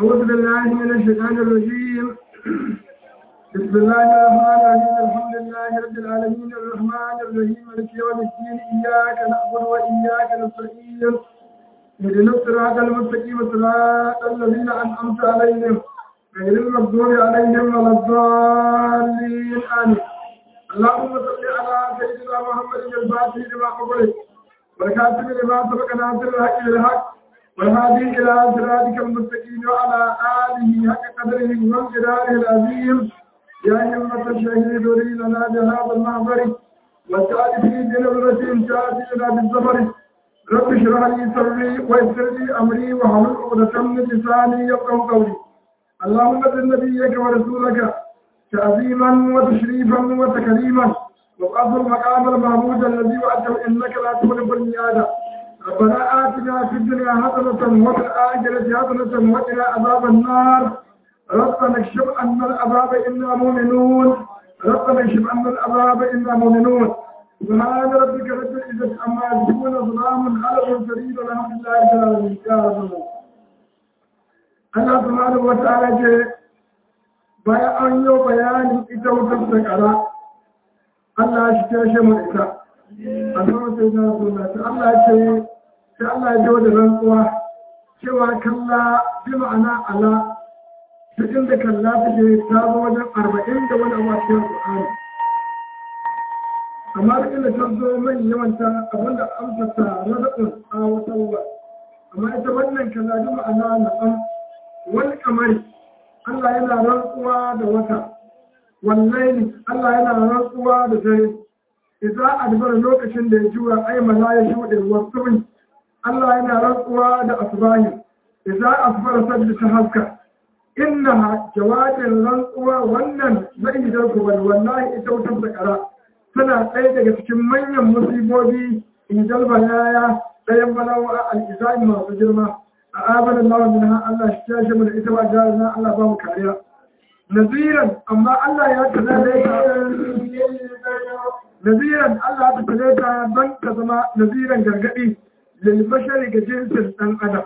أعوذ بالله من الشيطان الرجيم بسم الله الرحمن الرحيم الحمد لله رب العالمين الرحمن الرحيم مالك يوم الدين إياك نعبد وإياك نستعين اهدنا الصراط المستقيم صراط الذين أنعمت عليهم غير المغضوب عليهم ولا الضالين آمين اللهم صل على سيدنا محمد الفاتح لما أغلق والكاتب لما سبق ناصر الحق بالحق والهادي إلى صراطك المستقيم وعلى آله حق قدره وانقداره العظيم يا همة الشهيد لنا بهذا المحضر وسعد في بنظرة تأتينا بالزفر رب اشرح لي صدري ويسر لي أمري واحلل عقدة من لساني يفقهوا قولي اللهم اذن نبيك ورسولك تعظيما وتشريفا وتكريما وابعث المقام المحمود الذي وعدته انك لا تخلف الميعاد ربنا آتنا في الدنيا حسنة وفي الآخرة حسنة وقنا عذاب النار ربنا اكشف عنا العذاب إنا مؤمنون ربنا اكشف عنا العذاب إنا مؤمنون سبحان ربك رب العزة عما يصفون سلام على المرسلين والحمد لله رب العالمين يا رب Allah subhanahu wa ta'ala ce bayan an yi bayanin ita wutar sakara Allah shi ta shi mu ita a zama sai na suna ta Allah ce sai Allah ya da rantsuwa cewa kalla bi ma'ana ala ta inda kalla ta ke ta zo wajen arba'in da wani abu a cikin Qur'ani amma da inda ta zo mai yawanta abinda amsa ta razaqun a wata ruwa amma ita wannan kalla bi ma'ana na'am wani kamari Allah yana rantsuwa da wata wallahi Allah yana rantsuwa da dare idza adbara lokacin da ya jura ai mala ya shude wasu Allah yana rantsuwa da asbahi idza asbara sadda ta haska innaha jawabin rantsuwa wannan zai da ku wallahi ita wutar da kara tana ɗaya daga cikin manyan musibobi in jalba yaya ɗayan balawa al-izai masu girma أعاذنا الله منها الله اشتاش من إتوا جارنا الله بام كاريا نذيرا أما الله يتلاليك نذيرا الله يتلاليك بنك زما نذيرا جرقئي للبشر كجنس أن أدب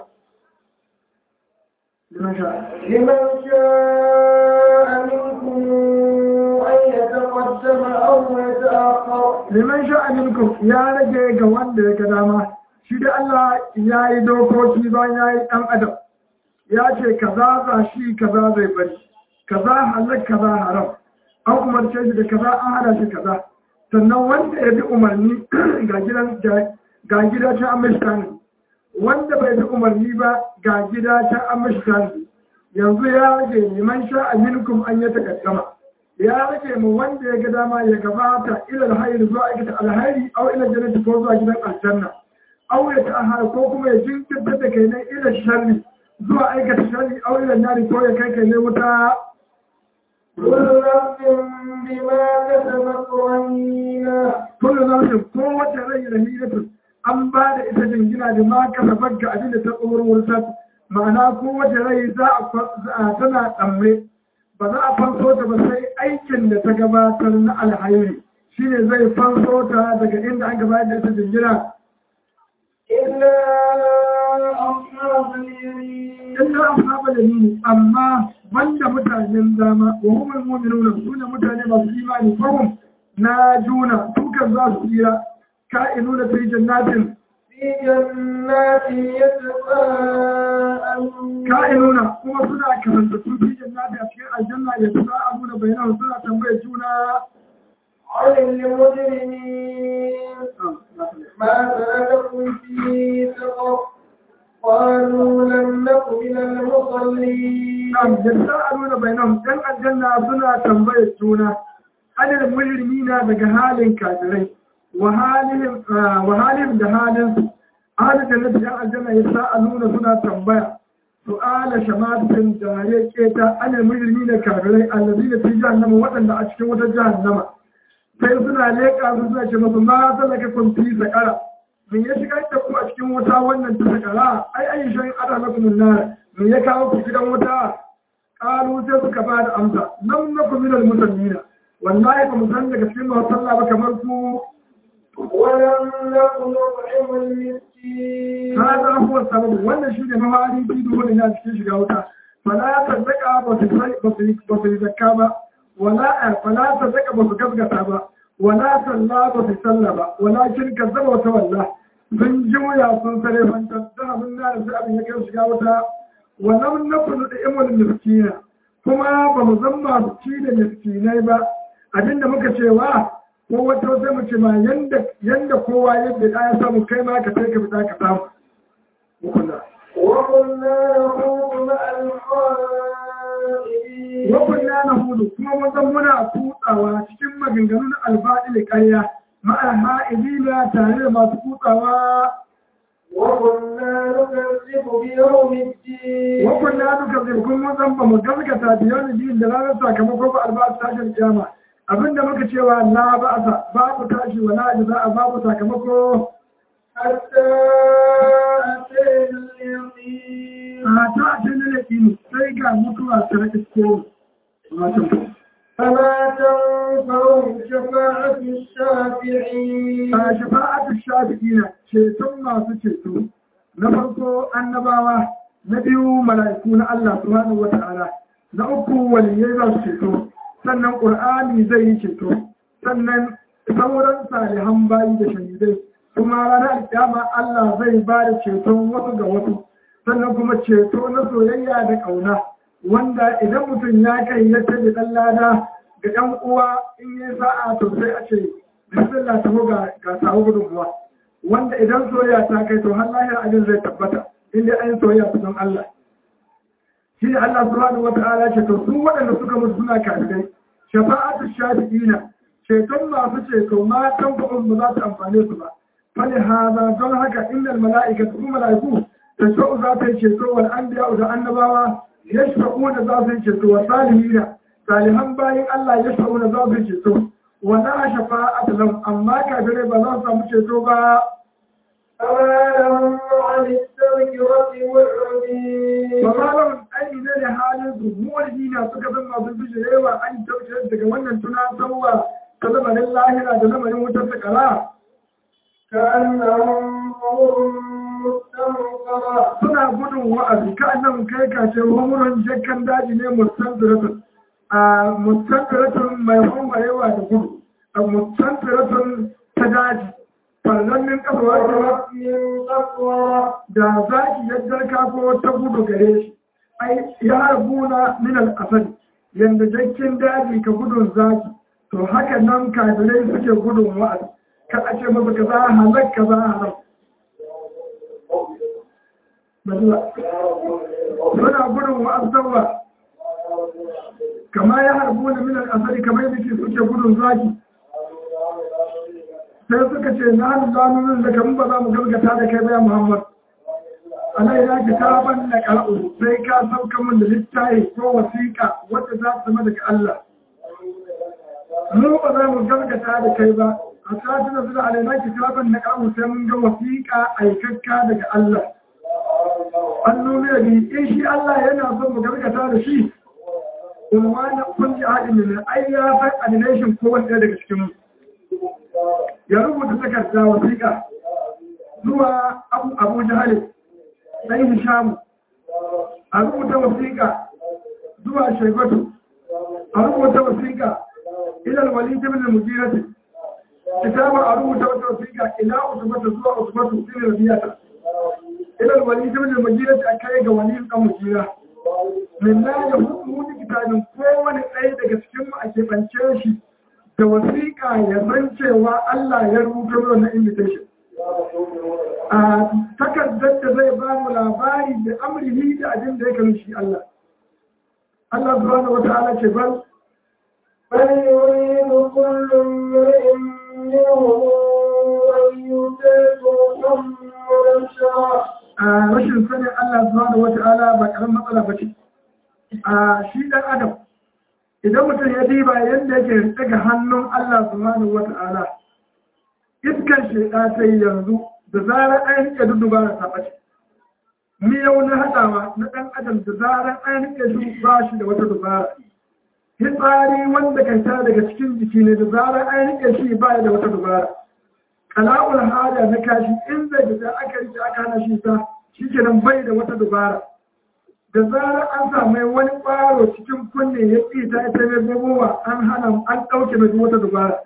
لمن شاء لمن شاء منكم أن يتقدم أو يتأخر لمن شاء منكم يا رجل قوان ديك داما shi da Allah ya yi dokoki bayan ya yi ɗan adam ya ce kaza za shi kaza zai bari kaza halak kaza haram an umarce shi da kaza an hana shi kaza sannan wanda ya bi umarni ga gidan ga gida ta an mashi wanda bai bi umarni ba ga gida ta an mashi yanzu ya rage neman sha aminkum an ya takaddama ya rage mu wanda ya ga dama ya gabata ila alhairi zuwa aikata alhairi au ila jannati ko zuwa gidan aljanna aure ta ahara ko kuma ya jinkirta da kai na ila sharri zuwa aikata sharri aure da nari ko ya kai kai ne wuta كل نفس بما كسبت رهينة kullu nafsin ko wata rai rahinatun an ba da ita jingina da ma kasabar ga abin da ta tsoron ma'ana ko wata rai za a tana tsamme ba za a fanso ta ba sai aikin da ta gabatar na alhairi shine zai fanso ta daga inda an gabatar da ita jingina إلا أصحاب اليمين illa ashabal yamin amma banda mutanen dama wa humul mu'minuna sune mutane masu imani fahum na juna dukan za su tsira ka'inuna fi jannatin في جنات يتساءلون ka'inuna kuma suna karanta su fi jannatin a cikin aljanna ya tsara abuna bayanan suna tambayar juna عن المجرمين ما سلككم في سقر قالوا لم نك من المصلين Na'am, yatsa'aluna bainahum dan aljanna suna tambayar juna adal mujrimina daga halin kafirai wa halihim wa halihim da halin su ahli jannati dan aljanna yatsa'aluna suna tambaya su'ala shamatin da ya keta adal mujrimina kafirai allazina fi jahannama wadanda a cikin wata jahannama sai suna leƙa su suna ce masu ma zalaka kun fi sakara mun ya shigar da ku a cikin wuta wannan ta sakara ai ai shan ada lakum nar mun ya kawo ku gidan wuta qalu sai suka ba da amsa lam nakum minal musallina wallahi ba mu san daga cikin masu sallah ba kamar ku ولم نكن نطعم المسكين hada huwa sabab wannan shine mawari fi duhun ya cikin shiga wuta fala sadaka ba su ba su zakka ba wala fala sadaka ba su gaskata ba wala salla ba su salla ba walakin kazzaba wata walla sun juya sun sare fantar da abin da sai abin ya kai shiga wata wannan nafsu da imul miskina kuma ba mu zan masu ci da miskinai ba abinda muka cewa ko wata sai mu ce ma yanda kowa yadda ya samu kai ma ka sai ka fita ka samu mukula وقلنا نخوض مع الخائضين wakunna na hudu kuma mun zan muna kutsawa cikin maganganun alfa'il ƙarya ma'a ha'idina tare da masu kutsawa وكنا نكذب بيوم الدين wakunna duka zai kun mun zan ba mu gaskata da yau biyun da ranar sakamako ba albasu tashin kiyama abinda muka cewa la ba'asa babu tashi wala jaza'a babu sakamako حتى أتينا اليقين a ta a cikin lalaki sai ga mutuwa ta isko wato فما تنفعهم شفاعة الشافعين a shafa'atu shafi'ina ceton masu ceto na farko annabawa na biyu mala'iku na Allah subhanahu wata'ala na uku waliyai za su ceto sannan qur'ani zai yi ceto sannan sauran salihan bayi da shahidai kuma ranar alkiyama Allah zai ba da ceton wasu ga wasu sannan kuma ceto na soyayya da ƙauna wanda idan mutum ya kai ya tabi ɗan lada ga ɗan uwa in yi sa'a to sai a ce bismillah ta ga ga samu gudunmuwa wanda idan soyayya ta kai to har lahir abin zai tabbata in dai an soyayya su don Allah shi ne Allah subhanahu wa ta'ala ce to su waɗanda suka mutu suna kafirai shafa'atu shafi'ina ceton masu ceto ma tanfa'un ba za su amfane su ba fali hada don haka innal mala'ikatu su mala'iku tashfa'u za ta yi ceto wal anbiya da annabawa yashfa'una za su yi ceto wa salihina salihan bayin Allah yashfa'una za su yi ceto wala shafa'atu lahum amma kafirai ba za su samu ceto ba فما لهم عن التذكرة معرضين Bama lahum aini ne da halin su muwalhina suka zama masu bijirewa an tabbatar daga wannan tunatarwa ta lamarin lahira da lamarin wutar sakara كأنهم حمر مستنفرة suna gudun wa'azi ka nan kai kace homuran jakkan daji ne mustanfiratun a mustanfiratun mai homarewa da gudu a mustanfiratun ta daji farlannin kafawa فرت من قسورة da zaki yadda kafo ta gudu gare shi ai ya harbuna min al-asad yanda jakkin daji ka gudun zaki to haka nan kafirai suke gudun wa'azi ka a ce masa kaza halak kaza haram Bazira. suna gudun wa'azzawa kama ya harbu da minar asali kamar yadda ke suke gudun zaki sai suka ce na hannun zanunin da kamun ba za mu gargata da kai bayan muhammad alai ya ki taban da ƙar'u sai ka sauka min da littafi ko wasiƙa wadda za ta zama daga Allah mu ba za mu gargata da kai ba a sati da zuwa alai na ki taban da ƙar'u sai mun ga wasiƙa aikakka daga Allah an nuna bi in shi Allah yana son mu gargata da shi unwana kulli ahadin min ai ya san animation ko wanda daga cikin mu ya rubuta takarda wasiƙa zuwa Abu Abu Jahal sai Hisham a rubuta wasiƙa zuwa Shaybatu a rubuta wasiƙa ila al-Walid ibn al-Mughirah kitaba a rubuta wata wasiƙa ila Usmatu zuwa Usmatu ibn Rabi'ah ila al-Walid ibn al-Mughirah akai ga Walid ibn Mughirah minna ya hukumu kitabin kowane ɗaya daga cikin mu a keɓance shi da wasiƙa ya san cewa Allah ya rubuta wannan invitation. A takardar da zai ba mu labari da amrihi da abin da ya kanu shi Allah. Allah subhanahu wa ta'ala ce bal بل يريد كل امرئ منهم أن يؤتى صحفا منشرة a rashin sanin Allah subhanahu wa ta'ala ba karan matsala ba ce. A shi ɗan Adam idan mutum ya diba yadda yake daga hannun Allah subhanahu wa ta'ala iskar sheda ta yi yanzu da zarar an rike duduba da taɓace miyau na haɗawa na ɗan adam da zarar an rike su ba shi da wata dubara hitsari wanda kan ta daga cikin jiki ne da zarar an rike shi ba da wata dubara kala'ul hada na kashi in zai fita aka rike aka hana shi ta shi kenan bai da wata dubara da zarar an samu wani ƙwaro cikin kunne ya ƙi ta ita mai gogowa an hana an ɗauke mai wata dubara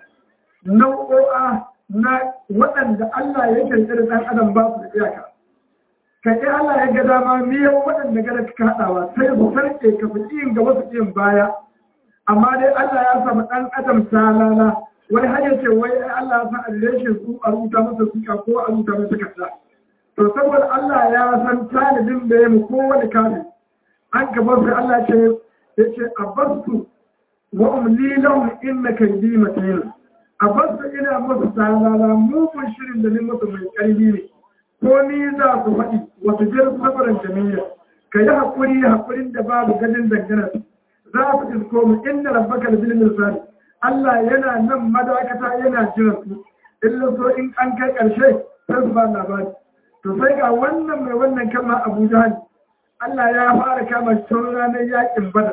nau'o'a na waɗanda Allah ya kirkiri ɗan adam ba su da iyaka ka ɗi Allah ya ga dama miyan waɗanda gada ka haɗawa sai su sarƙe ka fi yin gaba su yin baya amma dai Allah ya samu ɗan adam talala wani har ya ce wai Allah ya san adireshin su a rubuta masa suka ko a rubuta masa takarda to saboda Allah ya san talibin da ya mu kowane kafin an gaba su Allah ce ya ce a basu wa umli lahum inna kaydi matin a basu ina musu talala mugun shirin da ni musu mai ƙarfi ne ko ni za su faɗi wata jir sabarin jami'a ka yi haƙuri haƙurin da babu gadin dangana za su isko mu inda rabbaka da bil misali Allah yana nan madakata yana jiran su illa so in an kai ƙarshe sai su ba labari to sai ga wannan mai wannan kama Abu Jahal Allah ya fara kama shi tun ranar yakin Badar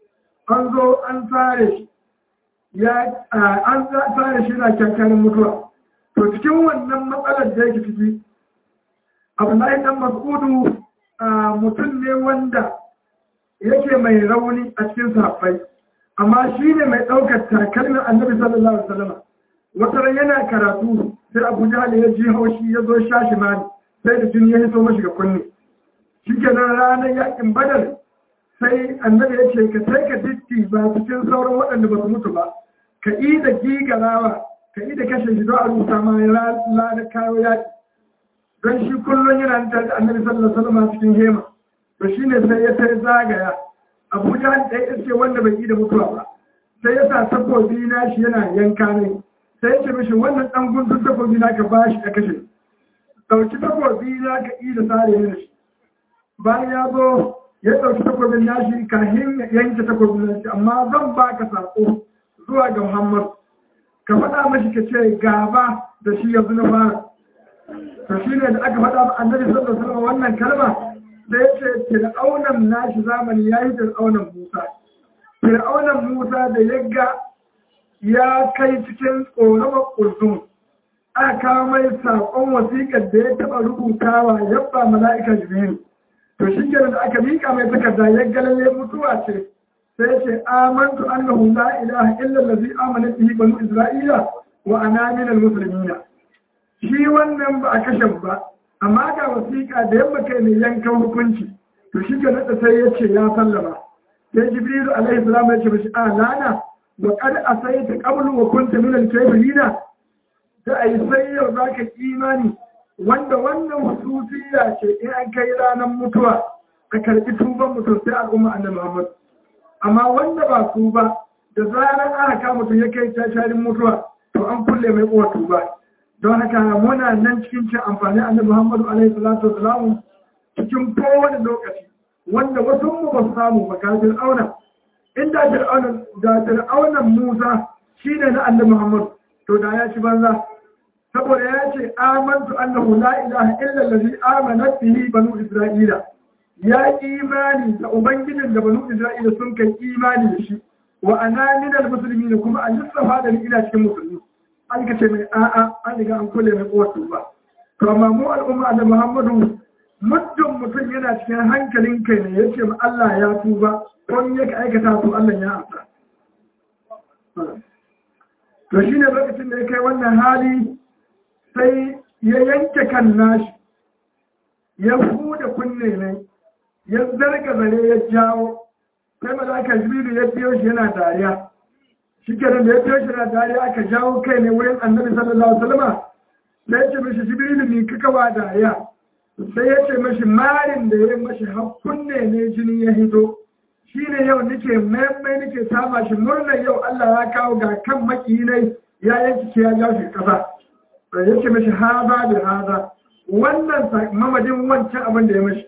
an zo an tsare shi ya an tsare shi na kyakkyarin mutuwa to cikin wannan matsalar da yake ciki Abdullahi dan Mas'udu mutum ne wanda yake mai rauni a cikin sahabbai amma shi ne mai ɗaukar takalmin annabi sallallahu alaihi wasallam wata ran yana karatu sai abu jahal ya ji haushi ya zo shashi mani sai da jini ya hito mashi ga kunne shi kenan ranar yakin badar sai annabi ya ce ka sai ka ditti ba cikin sauran waɗanda ba su mutu ba ka yi da gigarawa ka yi da kashe shi don a rubuta ma ya lada kawo yaƙi don shi kullum yana tare da annabi sallallahu alaihi wasallam cikin hema to shine sai ya tai zagaya abuja ɗaya iske wanda bai yi da mutuwa ba sai ya sa takobi na shi yana yanka ne sai ya ce mishi wannan ɗan gundun takobi na ka ba shi ka kashe ɗauki takobi na ka yi da sare ne shi bayan ya zo ya ɗauki takobin nashi kahin yanke takobin nashi amma zan ba ka saƙo zuwa ga muhammad ka faɗa mashi ka ce gaba da shi yanzu na fara to shi ne da aka faɗa ma annabi sallallahu alaihi wasallam wannan kalma sai ya ce fir'aunan nashi zamani ya yi fir'aunan musa fir'aunan musa da yagga ya kai cikin tsoron ƙurzun aka kawo mai saƙon wasiƙar da ya taɓa rubutawa yabba mala'ika jibiru to shi kenan da aka miƙa mai takarda ya galalle mutuwa ce sai ce amantu annahu la ilaha illa allazi amana bihi banu isra'ila wa ana minal muslimina shi wannan ba a kashe ba amma ga wasiƙa da yamma kai ne yankan hukunci to shi ke nada sai ya ce ya sallama sai jibrilu alaihi salam ya ce mishi a lana wa qad asaita qablu wa kunta min al-kafirina da ai sai yau zaka imani wanda wannan hususiya ce in an kai ranar mutuwa ka karbi tuban mutum sai al'umma annabi Muhammad amma wanda ba su ba da zarar aka kama mutum ya kai tasharin mutuwa to an kulle mai uwa tuba don haka muna nan cikin cin amfani annabi Muhammadu alaihi salatu wasalam cikin kowane lokaci wanda wasu mu ba su samu ba ga Fir'auna inda Fir'auna da Fir'aunan Musa shine na annabi Muhammad to da ya ci banza saboda ya ce amantu annahu la ilaha illa allazi amanat bihi banu isra'ila ya imani da ubangijin da banu isra'ila sun kai imani da shi wa ana minal muslimin kuma an lissafa da ni ina cikin musulmi an ka ce mai a'a an riga an kulle mai kowace ba to amma mu al'umma da muhammadu muddin mutum yana cikin hankalin kai ne ya ce ma Allah ya tuba ko ya ka aikata to Allah ya amsa to shine lokacin da ya kai wannan hali sai ya yanke kan nashi ya huda kunne ne ya zarga zare ya jawo sai malaka jibiru ya biyo shi yana dariya shi kenan da ya fiye shi na dariya aka jawo kai ne wurin annabi sallallahu alaihi wasallam sai ya ce mishi jibrilu ni kaka wa dariya sai ya ce mishi marin da ya mashi hakkunne ne jini ya hito shi ne yau nake maimai nake sama shi murnar yau Allah ya kawo ga kan makiyinai ya yanki ke ya jawo shi kasa sai ya ce mishi haza da haza wannan mamadin wancan abin da ya mashi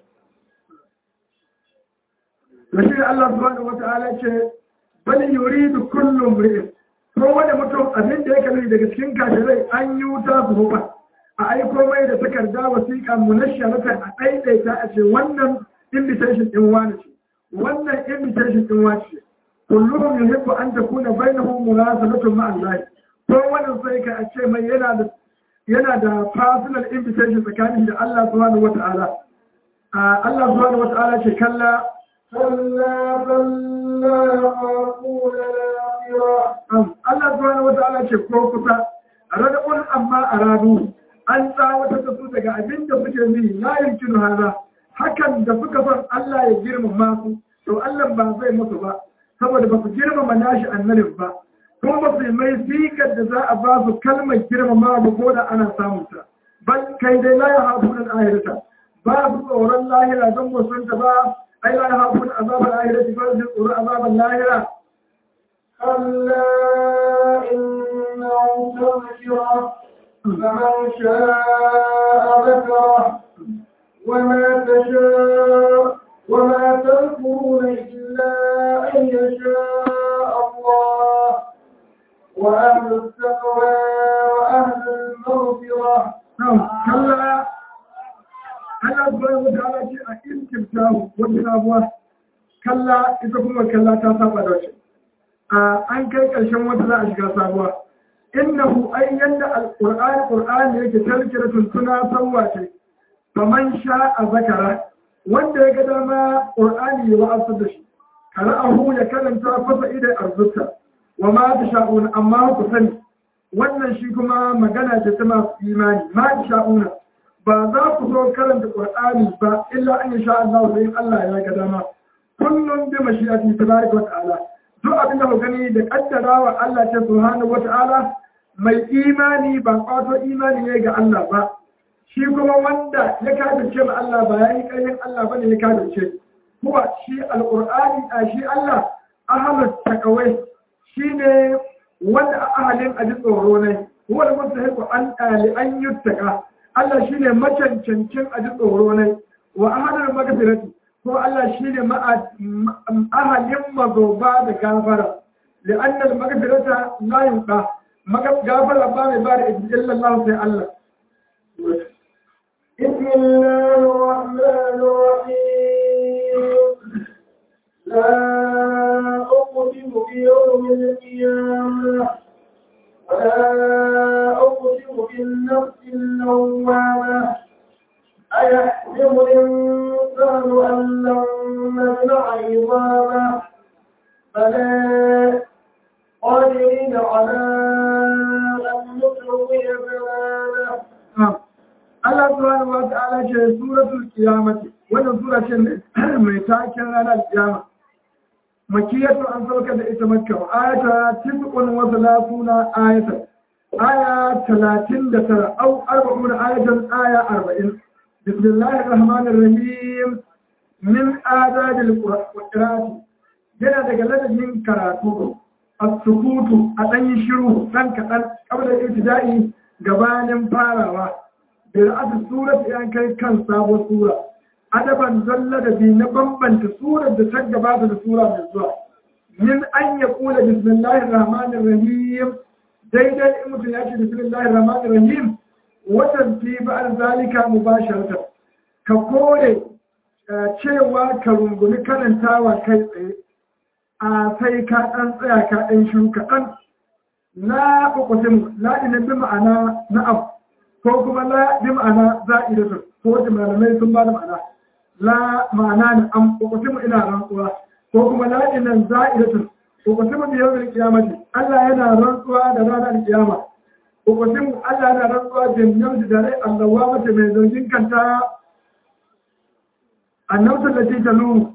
da shi Allah subhanahu wata'ala ce bal yuridu kullu imri'in ko wanda mutum abin da yake nufi daga cikin kashirai an yi wuta su hufa a aiko mai da takarda wasiƙa munashsharatan a ɗaiɗaita a ce wannan invitation ɗin wani ce wannan invitation ɗin wani ce kullum yuhibbu an takuna bainahu munasabatun ma Allah ko wannan sai ka a ce mai yana da yana da personal invitation tsakanin da Allah subhanahu wata'ala Allah subhanahu wata'ala ce kalla كلا بل لا يخافون الآخرة Allah subhanahu wata'ala ce ko kusa radabun amma aradu an tsawatar da su daga abin da suke yi la yumkinu hada hakan da suka son Allah ya girmama su to Allah ba zai musu ba saboda ba su girmama nashi annabin ba kuma ba su yi mai sikar da za a ba su kalmar girmama ba ko da ana samun ta bal kai dai la yahafun al-ahirata ba su tsoron lahira don musunta ba ai la yahafun azab al-ahirati ba su tsoron azab al-lahira كلا إنه تذكرة فمن شاء ذكره وما تشاء وما تذكرون إلا أن يشاء الله وأهل التقوى وأهل المغفرة نعم كلا Allah subhanahu wataala ce a iskimtahu wata sabuwa kalla ita kuma kalla ta saba da wace an kai ƙarshen wata za a shiga sabuwa innahu ai yanda alqur'ani qur'ani yake tazkiratun tuna sawwa ce faman sha'a zakara wanda ya ga dama qur'ani ya wa'azar da shi qara'ahu ya karanta fasa ida arzuta wa ma tasha'un amma ku sani wannan shi kuma magana ce ta masu imani ma tasha'una ba za ku zo karanta qur'ani ba illa an sha Allah sai Allah ya ga dama kullum bi mashi'ati tabaraka wa ta'ala duk abin da ku gani da kaddarawa Allah ta subhanahu wa ta'ala mai imani ba kwato imani ne ga Allah ba shi kuma wanda ya kafirce ma Allah ba yayi ƙarfin Allah bane ya kafirce kuwa shi alqur'ani a shi Allah ahalut taqawai shine wanda ahalin aji tsoro ne huwa da mustahiqu an ali an yuttaka Allah shine macancancin aji tsoro ne wa ahadul magfirati ko Allah shine ahalin mazoba da gafara لأن المغفرة لا ينقى غافر الله بارك إلا الله في الله بسم الله الرحمن الرحيم لا أقسم بيوم القيامة ولا أقسم بالنفس اللوامة أيحسب الإنسان أن لن نجمع عظامه فلا قادرين على أن نسوي بنانه Allah subhanahu wa ta'ala ce suratul qiyamati wannan sura ce mai taken ranar kiyama makiyatu an sauka da ita makka ayata tisqun wa salatuna ayatan aya 39 au 40 ayatan aya 40 bismillahir rahmanir rahim min adadil qur'ani yana daga ladabin karatu as-sukutu a dan shiru dan kadan kabla ibtida'i gabanin farawa da ra'atu surat ya kai kan sabon sura adaban zalla da bi na bambanta surar da ta gabata da sura mai zuwa min an ya kula bismillahir rahmanir rahim daidai in mutum ya ce bismillahir rahmanir rahim watan fi ba'al zalika mubasharatan ka kore cewa ka rungumi karantawa kai tsaye a sai ka ɗan tsaya ka ɗan shiru kaɗan na ƙwaƙwasin la'inin bi ma'ana na abu ko kuma la bi ma'ana za'idatu ko wata malamai sun ba da ma'ana la ma'ana ne an ƙwaƙwasin ina rantsuwa ko kuma la inan za'idatu ƙwaƙwasin bi yawon kiyamati Allah yana rantsuwa da ranar kiyama ƙwaƙwasin Allah yana rantsuwa da yau da rai allawa mace mai zargin kanta annabta da ce ta nuna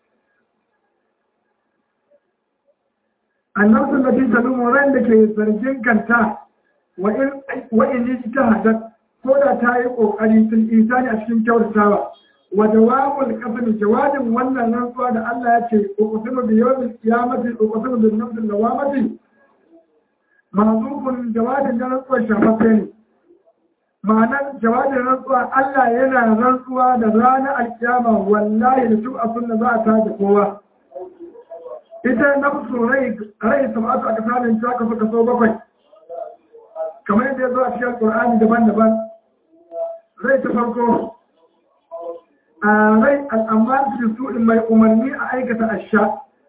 annabta da ta nuna ran da ke zargin kanta wa in yi ta hadar ko da ta yi ƙoƙari tun isani a cikin kyautatawa wa jawabul qasami jawabin wannan rantsuwa da Allah ya ce uqsimu bi yawmil qiyamati uqsimu bin nafsil lawamati mahzufun jawabin da rantsuwa shafafe ne ma'anar jawabin rantsuwa Allah yana rantsuwa da ranar alkiyama wallahi da duk abin da za a tashi kowa ita nafsu rai rai sama'atu aka samun ta kaso kaso bakwai kamar yadda ya zo a cikin Qur'ani daban-daban rai ta farko a rai al'amman su su mai umarni a aikata asha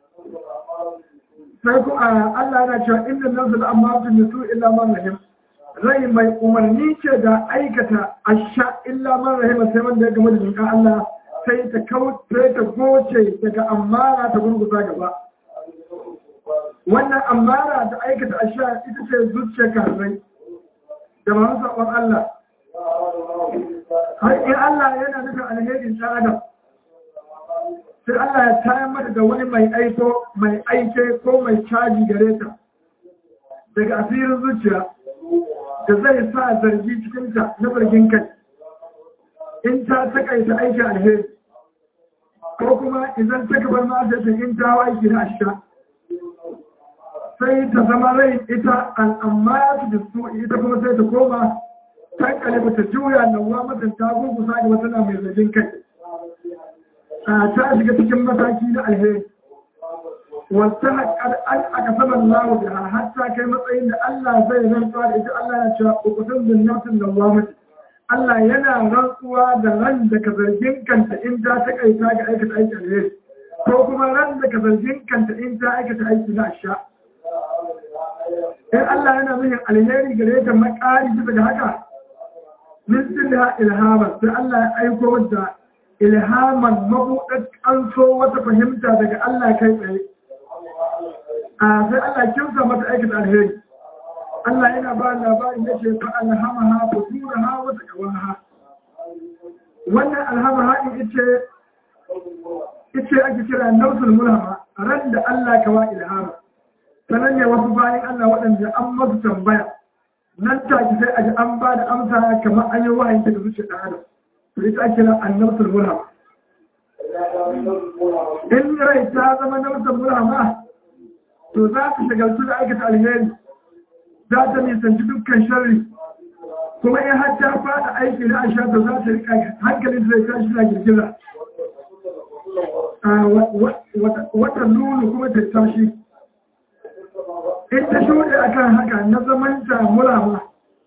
sai ku Allah yana cewa inda nan su al'amman su su illa man rahim rai mai umarni ce da aikata asha illa man rahim sai wanda ya gama da jinka Allah sai ta kauce ta goce daga amara ta gurguza gaba wannan amara da aikata asha ita ce zuciya karai da masu sabon Allah har in Allah yana nufin alherin ɗan adam sai Allah ya tayar mata da wani mai aiko mai aike ko mai caji gare ta daga asirin zuciya da zai sa zargi cikinta na zargin kai in ta takaita aiki alheri ko kuma idan ta gabar ma'azata in ta aiki na ashira sai ta zama rai ita al'amma ya fi su ita kuma sai ta koma ta kalibu ta juya nauwa matan ta gurgusa ga wata na mai zargin kai ta shiga cikin mataki na alheri wata haƙar an aka saman lawo da hatta kai matsayin da Allah zai rantsuwa da ita Allah ya cewa ukutun zinnatin nauwa mata Allah yana rantsuwa da ran da ka zargin kanta in ta takaita ga aikata aiki alheri ko kuma ran da ka zargin kanta in ta aikata aiki na sha. In Allah yana nufin alheri gare ta makari bisa ga haka, min da ilhaman sai Allah ya aiko da ilhaman mabuɗar ƙanso wata fahimta daga Allah kai tsaye. A sai Allah kimsa mata aikata alheri. Allah yana ba labarin ya ce fa alhamaha fujuraha wa taqwaha wannan alhamaha din ita ita ake kira nausul mulhama ran da Allah kawa ilhama sanan ne wasu bayan Allah waɗanda an masu tambaya nan take sai a ji an ba da amsa kamar an yi wahayin daga zuciyar ɗan adam to ita ake kira annausul mulhama in rai ta zama nausul mulhama to za ka shagaltu da aikata alheri za ta nisanci dukkan sharri kuma in har ta fada aiki na aisha ta za ta rika hankalin zai tashi na girgiza wata lulu kuma ta tashi in ta shuɗe akan haka na zamanta mulama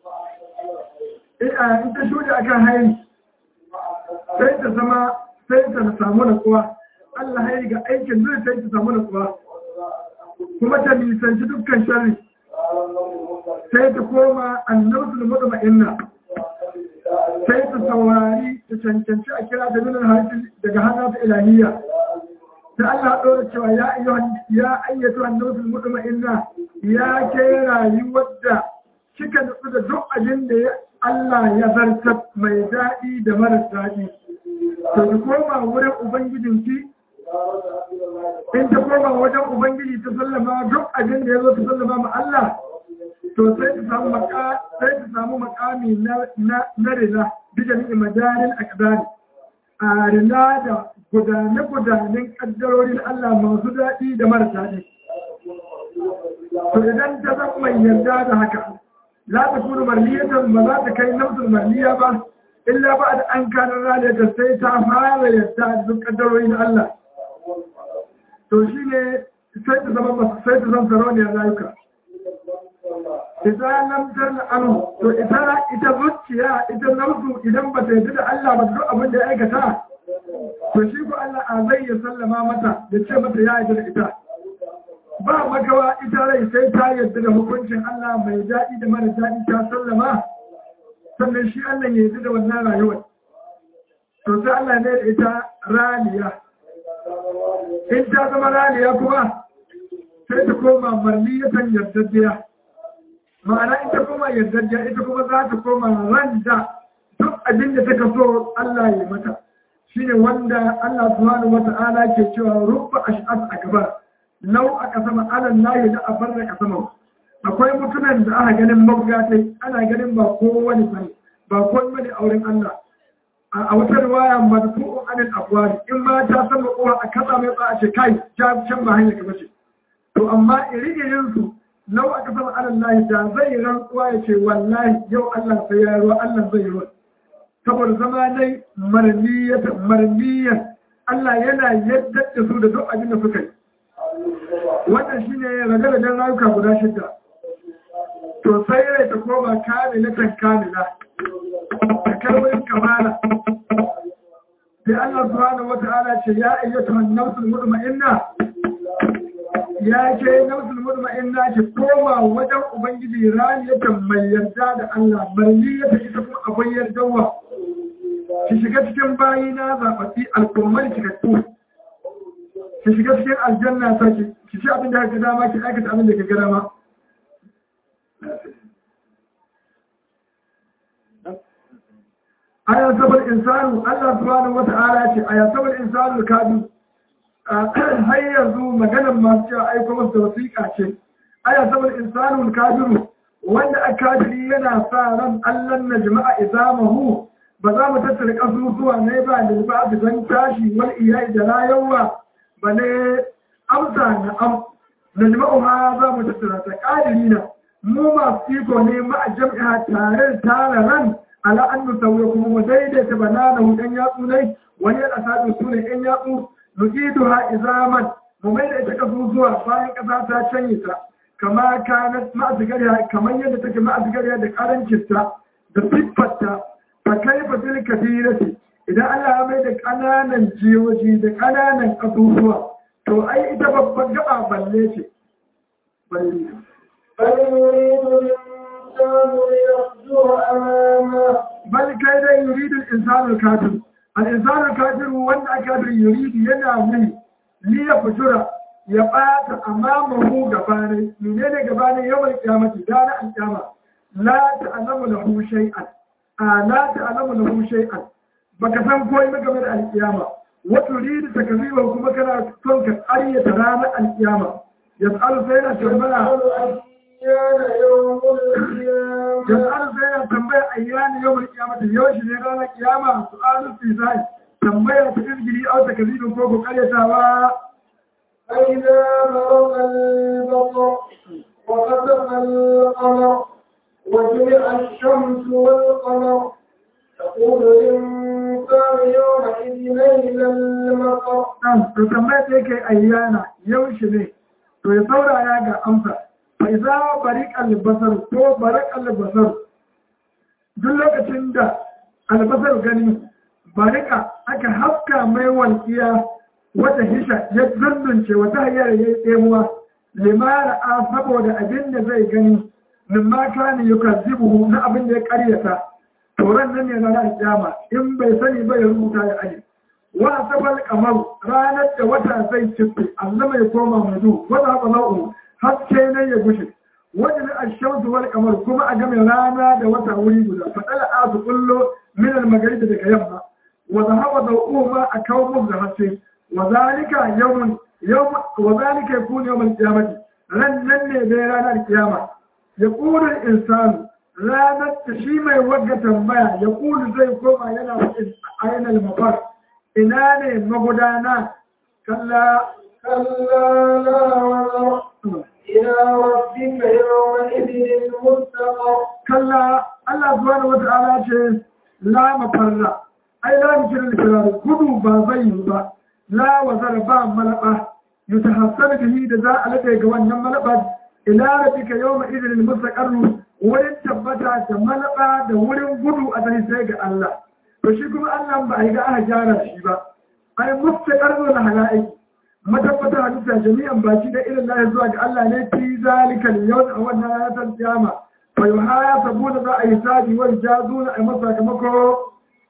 in ta shuɗe akan haini sai ta zama sai ta samu natsuwa Allah haini ga aikin zai sai ta samu natsuwa kuma ta nisanci dukkan sharri sai ta koma annabtul mutma'inna sai ta saurari ta cancanci a kira ta minan harshen daga hana ta ilahiyya sai Allah ɗora cewa ya ya ayyatu annabtul mutma'inna ya ke rayuwar da kika nutsu da duk abin da Allah ya zarta mai daɗi da mara daɗi to ki koma wurin ubangijinki in ta koma wajen ubangiji ta sallama duk abin da ya zo ta sallama ma Allah to sai ta samu maka sai ta samu makami na na rina bijan imadarin akdari a rina da gudane gudanen kaddarorin Allah masu daɗi da mara daɗi to idan ta zama mai yarda da haka la ta kuma marliyatan ba za ta kai nafsul marliya ba illa ba da an kanar rana ta sai ta fara yarda da duk kaddarorin Allah to shine sai ta zama sai ta zama sarauniyar rayuka idan lam tarna anu to ita ita zuciya ita nafsu idan ba ta yarda da Allah ba duk abin da ya aikata to shi ko Allah a zai ya sallama mata da ce mata ya yarda da ita ba magawa ita rai sai ta yarda da hukuncin Allah mai daɗi da mara daɗi ta sallama sannan shi Allah ya yarda da wannan rayuwar to sai Allah ne da ita raniya in ta zama raniya kuma sai ta koma marniyatan yardajjiya ma'ana ita kuma yardajjiya ita kuma za ta koma randa duk abin da take so Allah ya mata shine wanda Allah subhanahu wata'ala ke cewa rubba ash'as akbar lau aka sama alan layi da abar da kasama akwai mutumin da aka ganin mabugatai ana ganin ba kowane bane ba kowane bane auren Allah a wata riwaya madfu'un anil abwari in ma ta san kowa a kasa mai ba a ce kai ta can ba hanya ka bace to amma iri-irin su lau aka sama alan layi da zai rantsuwa ya ce wallahi yau Allah sai ya ruwa Allah zai ruwa saboda zama dai marniyatan marniyan Allah yana yadda da su da duk abin da suka yi wannan shi ne ragaragen rayuka guda shidda to sai rai ta koma kamilatan kamila ta karbar kamala sai Allah subhanahu wata'ala ce ya ayyatu an-nafsul mutma'inna ya ce nafsul mutma'inna ki koma wajen ubangiji raniyatan mai yarda da Allah marniyata ita kuma abin yardawa ki shiga cikin bayina zaɓaɓɓi al'ummar cikakku ki shiga cikin aljanna ta ki ki ci abin da ka dama ki aikata abin da ka ga dama aya sabar insanu Allah subhanahu wata'ala ce aya sabar insanu kadu har yanzu maganar masu cewa aiko masa wasiƙa ce aya sabar insanu kadiru wanda a kadiri yana sa ran Allah na jama'a izamahu ba za mu tattara kasusuwa ne ba da ba su zan tashi wal iyai da rayuwa ba ne amsa na am na jima'u ma za mu tattara ta ƙadiri na mu masu iko ne ma'a jam'a tare da tara ran ala an nusauya kuma mu daidaita banana hu ɗan yatsu ne wani yana sadin su ne ɗan yatsu nuqidu ha izaman mu mai da ita kasusuwa bayan ƙasa ta canye ta kama kanat ma'azigariya kamar yadda take ma'azigariya da ƙarancinta da siffarta fa kaifa bil kabirati idan Allah ya mai da kananan jiyoji da kananan kasusuwa to ai ita babban gaba balle ce balle بل يريد الإنسان ليصدر أمامه bal kai dai yuridu al-insanu al-kafir al-insanu al-kafir wanda aka yuridu yana mai li ya fujura ya bata amamahu gabane menene gabane yawan kiyamati dana al-kiyama la ta'lamu lahu shay'an a la ta'lamu lahu shay'an baka san komai ba game da al-kiyama wa turidu takziba kuma kana son ka ƙaryata ranar al-kiyama yas'alu sai na tambaya يسأل أيان يوم القيامة yas'alu sai na tambaya ayyana yawmul qiyamati yaushe ne ranar kiyama su'alu fi zai tambaya ta izgiri au takzibin ko ko ƙaryatawa فإذا مرض البصر وخسف القمر وجمع الشمس والقمر تقول الإنسان يومئذ أين المطر ɗan to tambaya ta yake ayyana yaushe ne to ya saurara ga amsa fa iza bariq albasar ko barak albasar duk lokacin da albasar gani barika aka haska mai walƙiya wata hisha ya zundunce wata hanyar ya yi tsemuwa limara a saboda abin da zai gani mimma kana yukazzibuhu na abin da ya karyata toron nan ne na ranar kiyama in bai sani ba ya rubuta ya aje wa sabal kamar ranar da wata zai cife Allah mai koma mai du wata haka na'u haske ne ya gushe wajen ashamsu wal kamar kuma a game rana da wata wuri guda fadala a su kullo min al magaribi daga yamma wa zahaba dawuhuma a kawo musu da haske wa zalika yawmun yawm wa zalika yakunu yawm al qiyamati ran nan ne dai ranar kiyama yaqulu al insanu ranar da shi mai wagga tambaya ya kulu zai koma yana wajen ainihin mafar ina ne magudana kalla كلا لا وزر إلى ربك يومئذ المستقر kalla Allah subhanahu wata'ala ce la mafarra ai la mikirin firar gudu ba zai yi ba la wazar ba malaba yutahassar bihi da za a laɗe ga wannan malaba ila rabbika yawma idin mustaqarru wurin tabbata da malaba da wurin gudu a dare sai ga Allah to shi kuma Allah ba a yi ga aka gyara shi ba ai mustaqarru na halaiki matabbata halitta jami'an baki da irin lahi zuwa ga Allah ne fi zalika yawm a wannan ranar kiyama fa yuhasabuna za a yi sabi wal jazuna a masa sakamako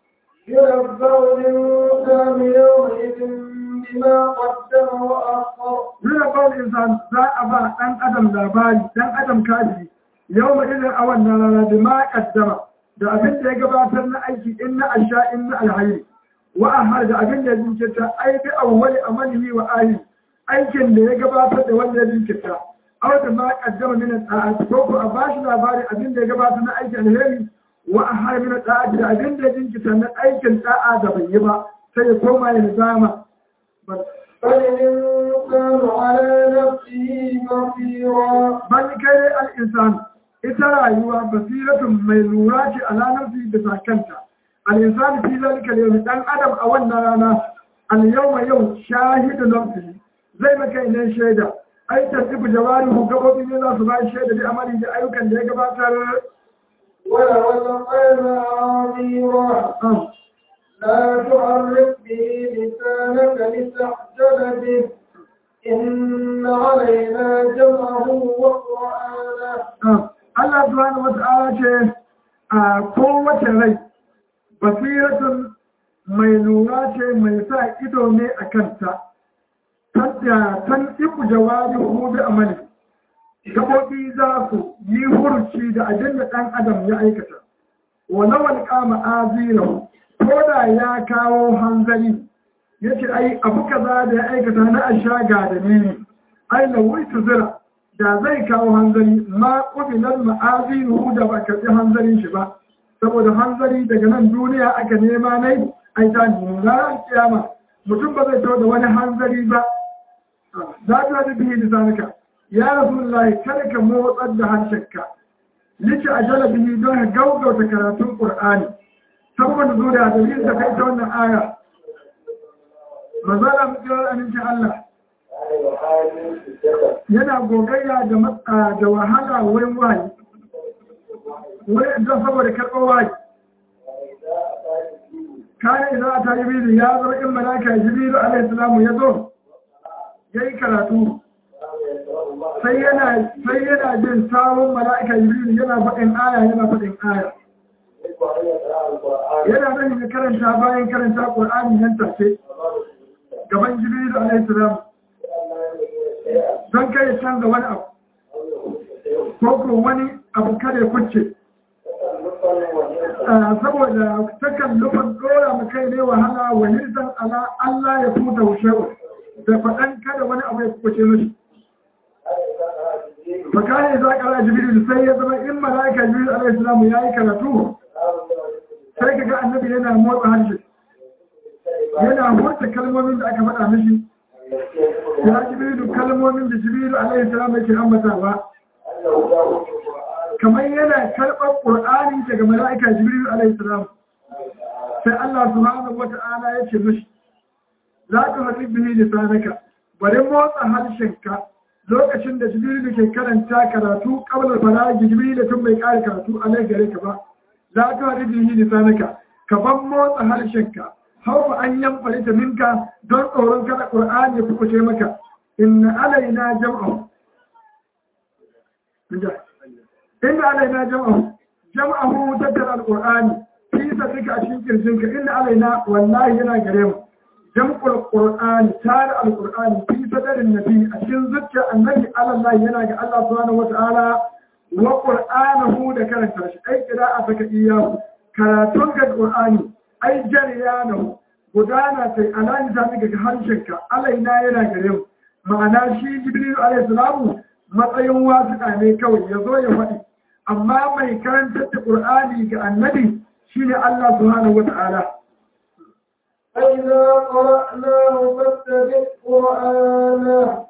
ينبأ الإنسان يومئذ بما قدم وأخر Nuna kawai insan za a ba ɗan adam labari ɗan adam kaji yau ma irin a wannan rana da ma kaddama da abin da ya gabatar na aiki in na asha in na alhayi wa ahar da abin da ya jinkirta ai bi awwali amalihi wa ahi aikin da ya gabatar da wanda ya jinkirta aw da ma kaddama min ta'at ko ko a bashi labari abin da ya gabatar na aiki alheri wa ahar min ta'at da abin da ya jinkirta na aikin da'a da bai yi ba sai ya koma ya zama بل الإنسان على نفسه بصيرا bal kai al'insan ita rayuwa basiratun mai lura ce a ranar fi bisa kanta al'insan fi zalika yau dan adam a wannan rana al-yawma yau shahidu nafsi zai maka ne shaida ai tartibu jawarihu gabobin ne za su ba shaida da amali da ayyukan da ya gabatar ولو القلب عظيما لا تعرف به لسانك لتحزن به إن علينا جمعه وقرآنه Allah subhanahu wa ta'ala ce a kowace rai basiratun mai lura ce mai sa ido ne a kanta tan iku jawabi hudu amali gaɓoɓi za su yi hurci da abin da ɗan adam ya aikata wani wani kama azirahu ko da ya kawo hanzari ya ce ai abu kaza da ya aikata na asha ga da ne ai na wuri zira da zai kawo hanzari ma ƙubilar ma'aziruhu da ba karɓi hanzarin shi ba saboda hanzari daga nan duniya aka nema nai ai ta nuna kiyama mutum ba zai da wani hanzari ba za ta da bihi lisanuka ya rasulullahi kada ka motsar da harshenka lici a jalabihi don ka gaugauta karatun qur'ani saboda zuwa da dalilin da kai ta wannan aya mazala mutuwar amincin Allah yana gogayya da matsa da wahala wurin wayi wurin don saboda karɓar wayi kayan idan a ta jibiru ya zo in malaka jibiru alaihi salamu ya zo ya yi karatu sai yana jin samun mala'ika jibiru yana faɗin aya yana faɗin aya yana nan ya karanta bayan karanta ƙur'ani nan take gaban jibiru alaihi salamu don kai canza wani abu ko ko wani abu kada ya kuce saboda takan nufin dora mu kai ne wahala wa nisan ala Allah ya futa wushewa da faɗan kada wani abu ya kuce mishi fakane za ka ra jibril sai ya zama in mala'ika jibril alaihi salamu ya yi karatu sai kaga annabi yana motsa harshe yana motsa kalmomin da aka faɗa mishi ya jibrilu kalmomin da jibrilu alaihi salam yake ambatawa kamar yana karɓar ƙur'ani daga mala'ika jibrilu alaihi salam sai Allah subhanahu wata'ala ya ce mishi za ka haɗi bihi lisanaka bari motsa harshenka lokacin da jibrilu ke karanta karatu qabla faragi jibrilu tun bai ƙara karatu alai gare ka ba za ka haɗi bihi lisanaka ka ban motsa harshenka haufa an yamfari ta minka don tsoron kada ƙur'ani ya fukuce maka inna alaina jam'ahu inna alaina jam'ahu jam'ahu tattara alqur'ani fi sadrika a cikin kirjinka inna alaina wallahi yana gare mu jam'ul qur'ani tare alqur'ani fi sadarin nabi a cikin zuciyar annabi Allah yana ga Allah subhanahu wata'ala wa qur'anahu da karanta shi ai qira'a saka iyahu karatun ga qur'ani ai jariyanahu gudana sai alani ta ga harshenka alaina yana gare mu ma'ana shi jibril alayhi salamu matsayin wasuɗa ne kawai ya zo ya faɗi amma mai karantar da qur'ani ga annabi shine Allah subhanahu wata'ala فإذا قرأناه فاتبع قرآنه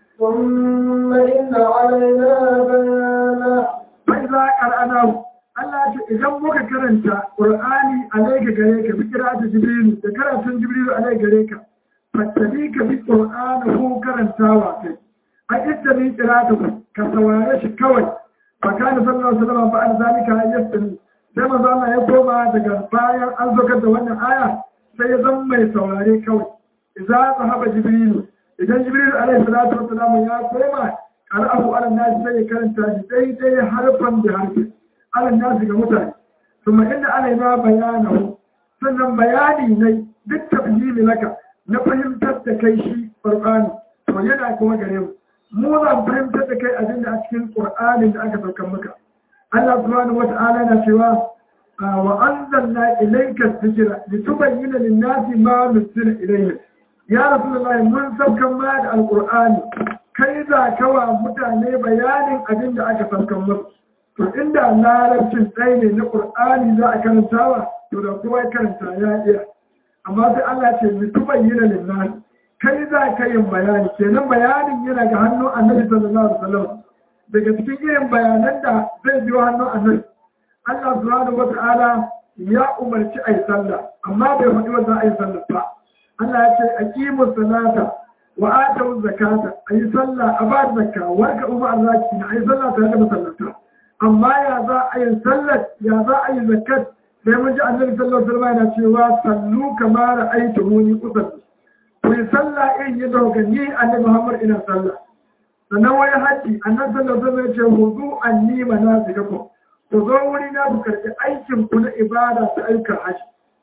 ثم إن علينا بيانه فإذا قرأناه Allah ce idan muka karanta Qur'ani alaika gare ka bi qira'atu Jibril da karatun Jibril alaika gare ka fattabi ka bi Qur'ani ko karantawa kai a ittabi qira'atu ka saurare shi kawai fa kana sallallahu alaihi wasallam ba an zalika yastami sai manzo Allah ya koma daga bayan an zokar da wannan aya sai ya zama mai saurare kawai idza zahaba Jibril idan Jibril alaihi salatu wasallam ya koma qara'ahu ala nas sai ya karanta shi daidai harfan da harfi ala nasu ga mutane kuma inda ana ma bayanahu sannan bayani ne duk tafhimi laka na fahimtar da kai shi qur'ani to yana kuma gare mu mu za mu fahimtar da kai abin da a cikin qur'anin da aka saukar maka Allah subhanahu wata'ala yana cewa wa anzalna ilayka dhikra litubayyana lin-nasi ma nuzila ilayhim ya rasulullahi mun saukar ma da alqur'ani kai za kawa mutane bayanin abin da aka saukar musu to inda larabcin ɗaya ne na ƙur'ani za a karantawa to da kuma karanta ya iya amma sai Allah ce mutu bayyana lillahi kai za ka yin bayani kenan bayanin yana ga hannun annabi sallallahu alaihi wasallam daga cikin irin bayanan da zai biyo hannun annabi Allah subhanahu wata'ala ya umarci a yi sallah amma bai faɗi wanda a yi sallah ba Allah ya ce aqimu salata wa atu zakata a yi sallah a ba zakka wa ka umma arzaki a yi sallah tare da masallata amma ya za a yi sallar ya za a yi zakat sai mun ji annabi sallallahu alaihi wasallam yana cewa sallu kama ra'aytumuni usalli ku yi sallah irin yadda kuka ni annabi Muhammad ina sallah sannan wani haji annabi sallallahu alaihi wasallam ya ce hudu anni manasikakum ku zo wuri na ku karɓi aikin ku na ibada ta aika haji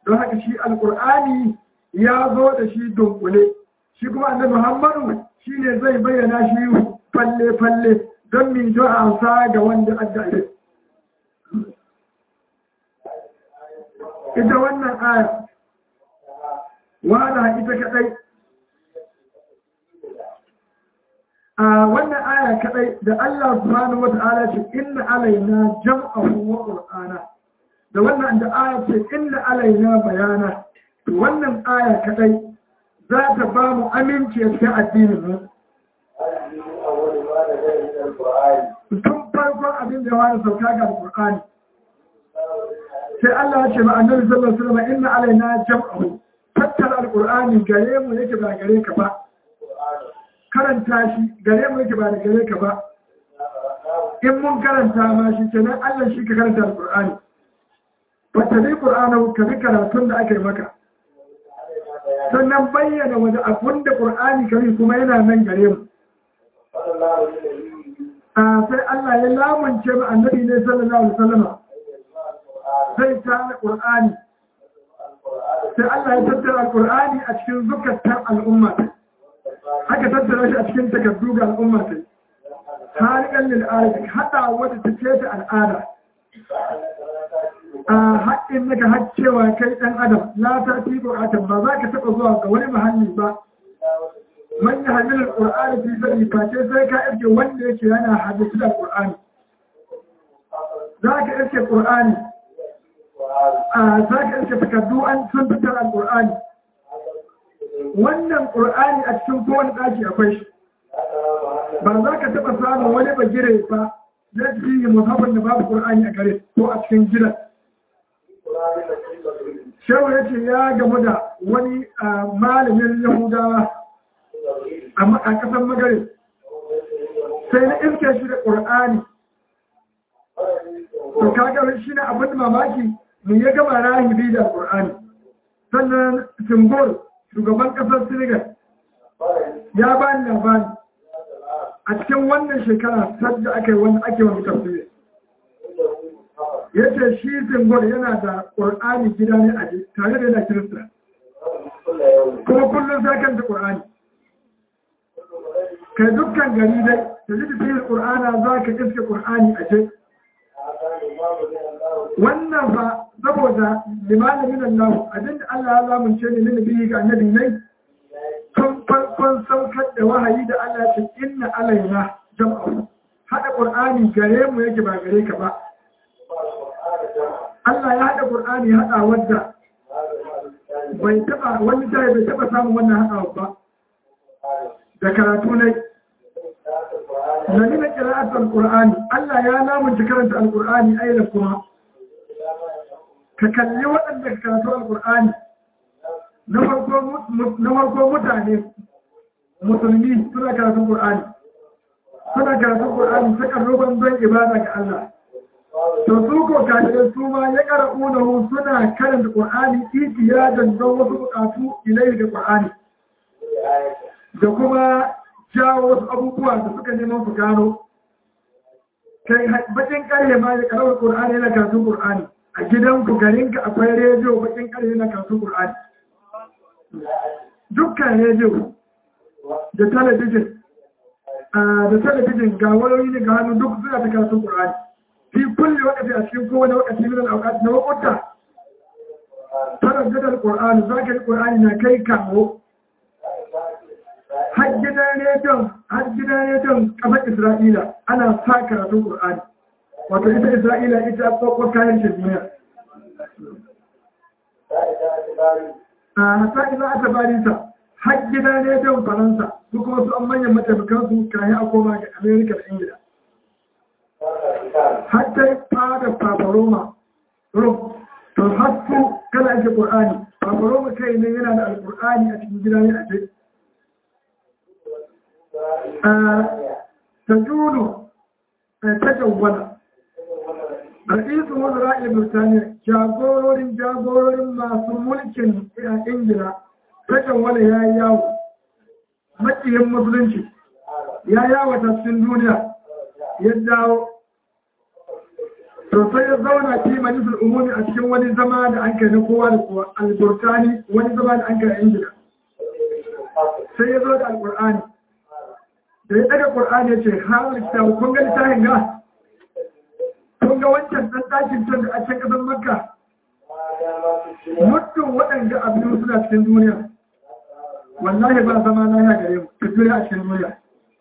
don haka shi alkur'ani ya zo da shi dunkule shi kuma annabi muhammadu shi ne zai bayyana shi falle-falle don min jo a amsa ga wanda adda ile ita wannan aya wala ita kadai a wannan aya kadai da Allah subhanahu wa ta'ala ce inna alaina jam'ahu wa qur'ana da wannan da aya ce inna alaina bayana to wannan aya kadai za ta ba mu aminci a cikin addinin mu tun farkon abin da ya wani sauka ga alqur'ani sai Allah ya ce ma annabi sallallahu alaihi wasallam inna alaina jam'ahu tattara alqur'ani gare mu yake ba gare ka ba karanta shi gare mu yake ba da gare ka ba in mun karanta ma shi kenan Allah shi ka karanta alqur'ani wata bi qur'ana ka bi karatun da aka yi maka sannan bayyana wani abun da qur'ani kari kuma yana nan gare mu a sai Allah ya lamunce mu annabi ne sallallahu alaihi wasallam sai ta qur'ani sai Allah ya tattara alqur'ani a cikin zukatan al'umma aka tattara shi a cikin takardu ga al'umma ta halikan lil'ada haɗa wadda ta ce ta al'ada a haɗin naka haccewa kai ɗan adam la ta fi buƙatan ba za ka taɓa zuwa ga wani mahalli ba man ya hannun al'ur'ani fi sani face sai ka irke wanda yake yana hadisi da al'ur'ani za ka irke ƙur'ani a za ka irke takardu an sun fitar al'ur'ani wannan ƙur'ani a cikin kowane ɗaki akwai shi ba za ka taɓa samun wani bagire ba na cikin musamman da babu ƙur'ani a gare ko a cikin gidan shehu ya ce ya gamu da wani malamin yahudawa a ƙasar magare sai na iske shi da ƙur'ani to kaga shi ne abin da mamaki mu ya gama rahibi da ƙur'ani sannan simbol shugaban kasar Senegal ya ba ni labari a cikin wannan shekara sadda aka yi wani ake wani tafsiri ya ce shi zimbabwe yana da ƙur'ani gida ne a tare da yana kirista kuma kullum sai kan da ƙur'ani kai dukkan gari dai da ji tafiyar ƙur'ana za ka iske ƙur'ani a je wannan ba saboda limanin Allah abinda Allah ya lamunce ne na biyu ga annabi ne tun farkon saukar da wahayi da Allah ce inna alaina jam'a hada qur'ani gare mu yake ba gare ka ba Allah ya hada qur'ani hada wadda bai taba wani tare bai taba samun wannan hadawa ba da karatu ne Nani qira'atul Qur'ani Allah ya lamunci karanta al-Qur'ani ayyana kuma ka kalli waɗanda ka karatu al-Qur'ani na farko mutane musulmi suna karatun Qur'ani suna karatun Qur'ani ta karruban don ibada ga Allah to su ko kafirai su ma ya qara'unahu suna karanta Qur'ani itiyadan don wasu bukatu ilai da Qur'ani da kuma jawo wasu abubuwa da suka neman su gano kai bakin karye ma da karawar Qur'ani yana karatun Qur'ani a gidan ku garinka akwai rediyo bakin karye yana karatun Qur'ani dukkan rediyo da talabijin da talabijin ga wayoyi ne ga hannu duk suna ta karatun Qur'ani fi kulli wakati a cikin kowane wakati min al-awqat na wakuta taraddadar Qur'ani zaka yi Qur'ani na kai kawo har gidan rediyon har gidan rediyon kasar Isra'ila ana sa karatun Qur'ani wato ita Isra'ila ita kokon kayan shirmiya a hata ina aka bari ta har gidan rediyon Faransa su kuma su an manyan mataimakan su kayan a koma ga Amerika da Ingila har ta fada Paparoma Rum to har su kana ake Qur'ani Paparoma kai ne yana da Al-Qur'ani a cikin gidan ne a ce تجول تجول رئيس وزراء بريطانيا جاغور جاغور ما ملك انجلا تجول يا ياو makiyin musulunci ya yawata cikin duniya ya dawo to sai ya zauna fi majalisar umumi a cikin wani zama da an kai na kowa da kowa alburtani wani zama da an kai a ingila sai ya zo da alkur'ani da ya daga ƙur'ani ya ce har kitabu kun ga littafin ga kun ga wancan ɗan ɗakin can da a can ƙasar makka muddin waɗanda abin suna cikin duniya wallahi ba zama na ya gare mu tafiya a cikin duniya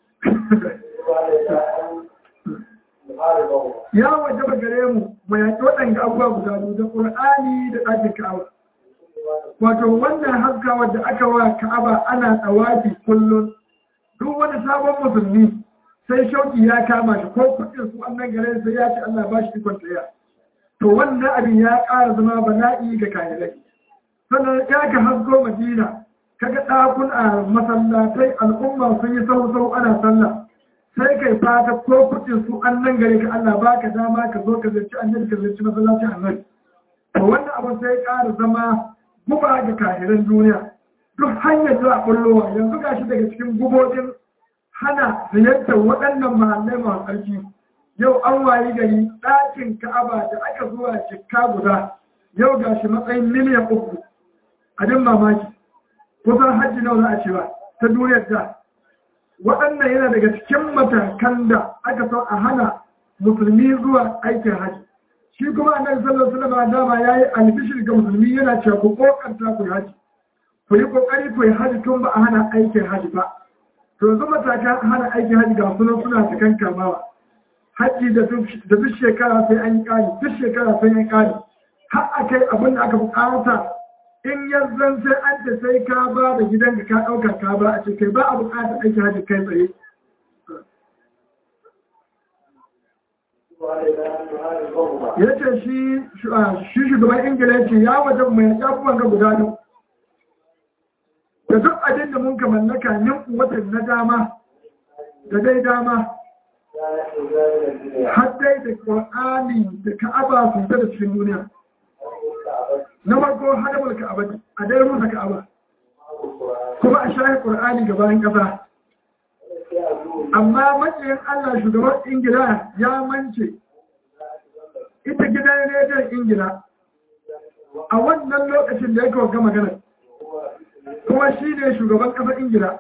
ya waje ba gare mu mu yaƙi waɗanda abubuwa guda biyu da ƙur'ani da ɗakin ka'aba wato wannan haskawar da aka wa ka'aba ana tsawafi kullum duk wani sabon musulmi sai shauki ya kama shi ko kuɗin su annan gare sai ya ce Allah ba shi ikon tsaya to wannan abin ya ƙara zama bala'i ga kayanai sannan ya ka hasko madina kaga ɗakun a masallatai al'umma sun yi sau-sau ana sallah sai kai fata ko kuɗin su annan gare ka Allah ba ka dama ka zo ka zirci annabi ka zirci masallacin annabi to wannan abin sai ƙara zama guba ga kahiran duniya duk hanyar za a ɓullowa yanzu ga shi daga cikin gubobin hana ziyartar waɗannan mahallai masu tsarki yau an wayi gari ɗakin ka'aba da aka zuwa cikka guda yau ga shi matsayin miliyan uku abin mamaki kusan hajji nawa za a cewa ta duniyar da waɗannan yana daga cikin matakan da aka so a hana musulmi zuwa aikin hajji shi kuma annabi sallallahu alaihi wasallam dama yayi albishir ga musulmi yana cewa ku kokarta ku haji ku yi kokari ku yi haji tun ba a hana aikin haji ba to yanzu matakan hana aikin haji ga sunan suna cikin kamawa haji da duk shekara sai an yi kari duk shekara sai an yi kari har a kai abin da aka bukata in yanzan sai an ce sai ka ba da gidan ka ɗauka ka ba a ce kai ba a bukatar aikin haji kai tsaye ya ce shi shugaban ingila ya ce ya wajen mai yabuwan ga guda biyu da duk abin da mun mallaka yin watan na dama da dai dama har dai da ƙwa'ani da ka'aba su da cikin duniya na farko hadamar ka'aba a dai rusa ka'aba kuma a shahi ƙwa'ani gabanin ƙasa amma matsayin allah shugaban ingila ya mance ita gidan rediyon ingila a wannan lokacin da ya kawo gama magana kuma shi ne shugaban ƙasar ingila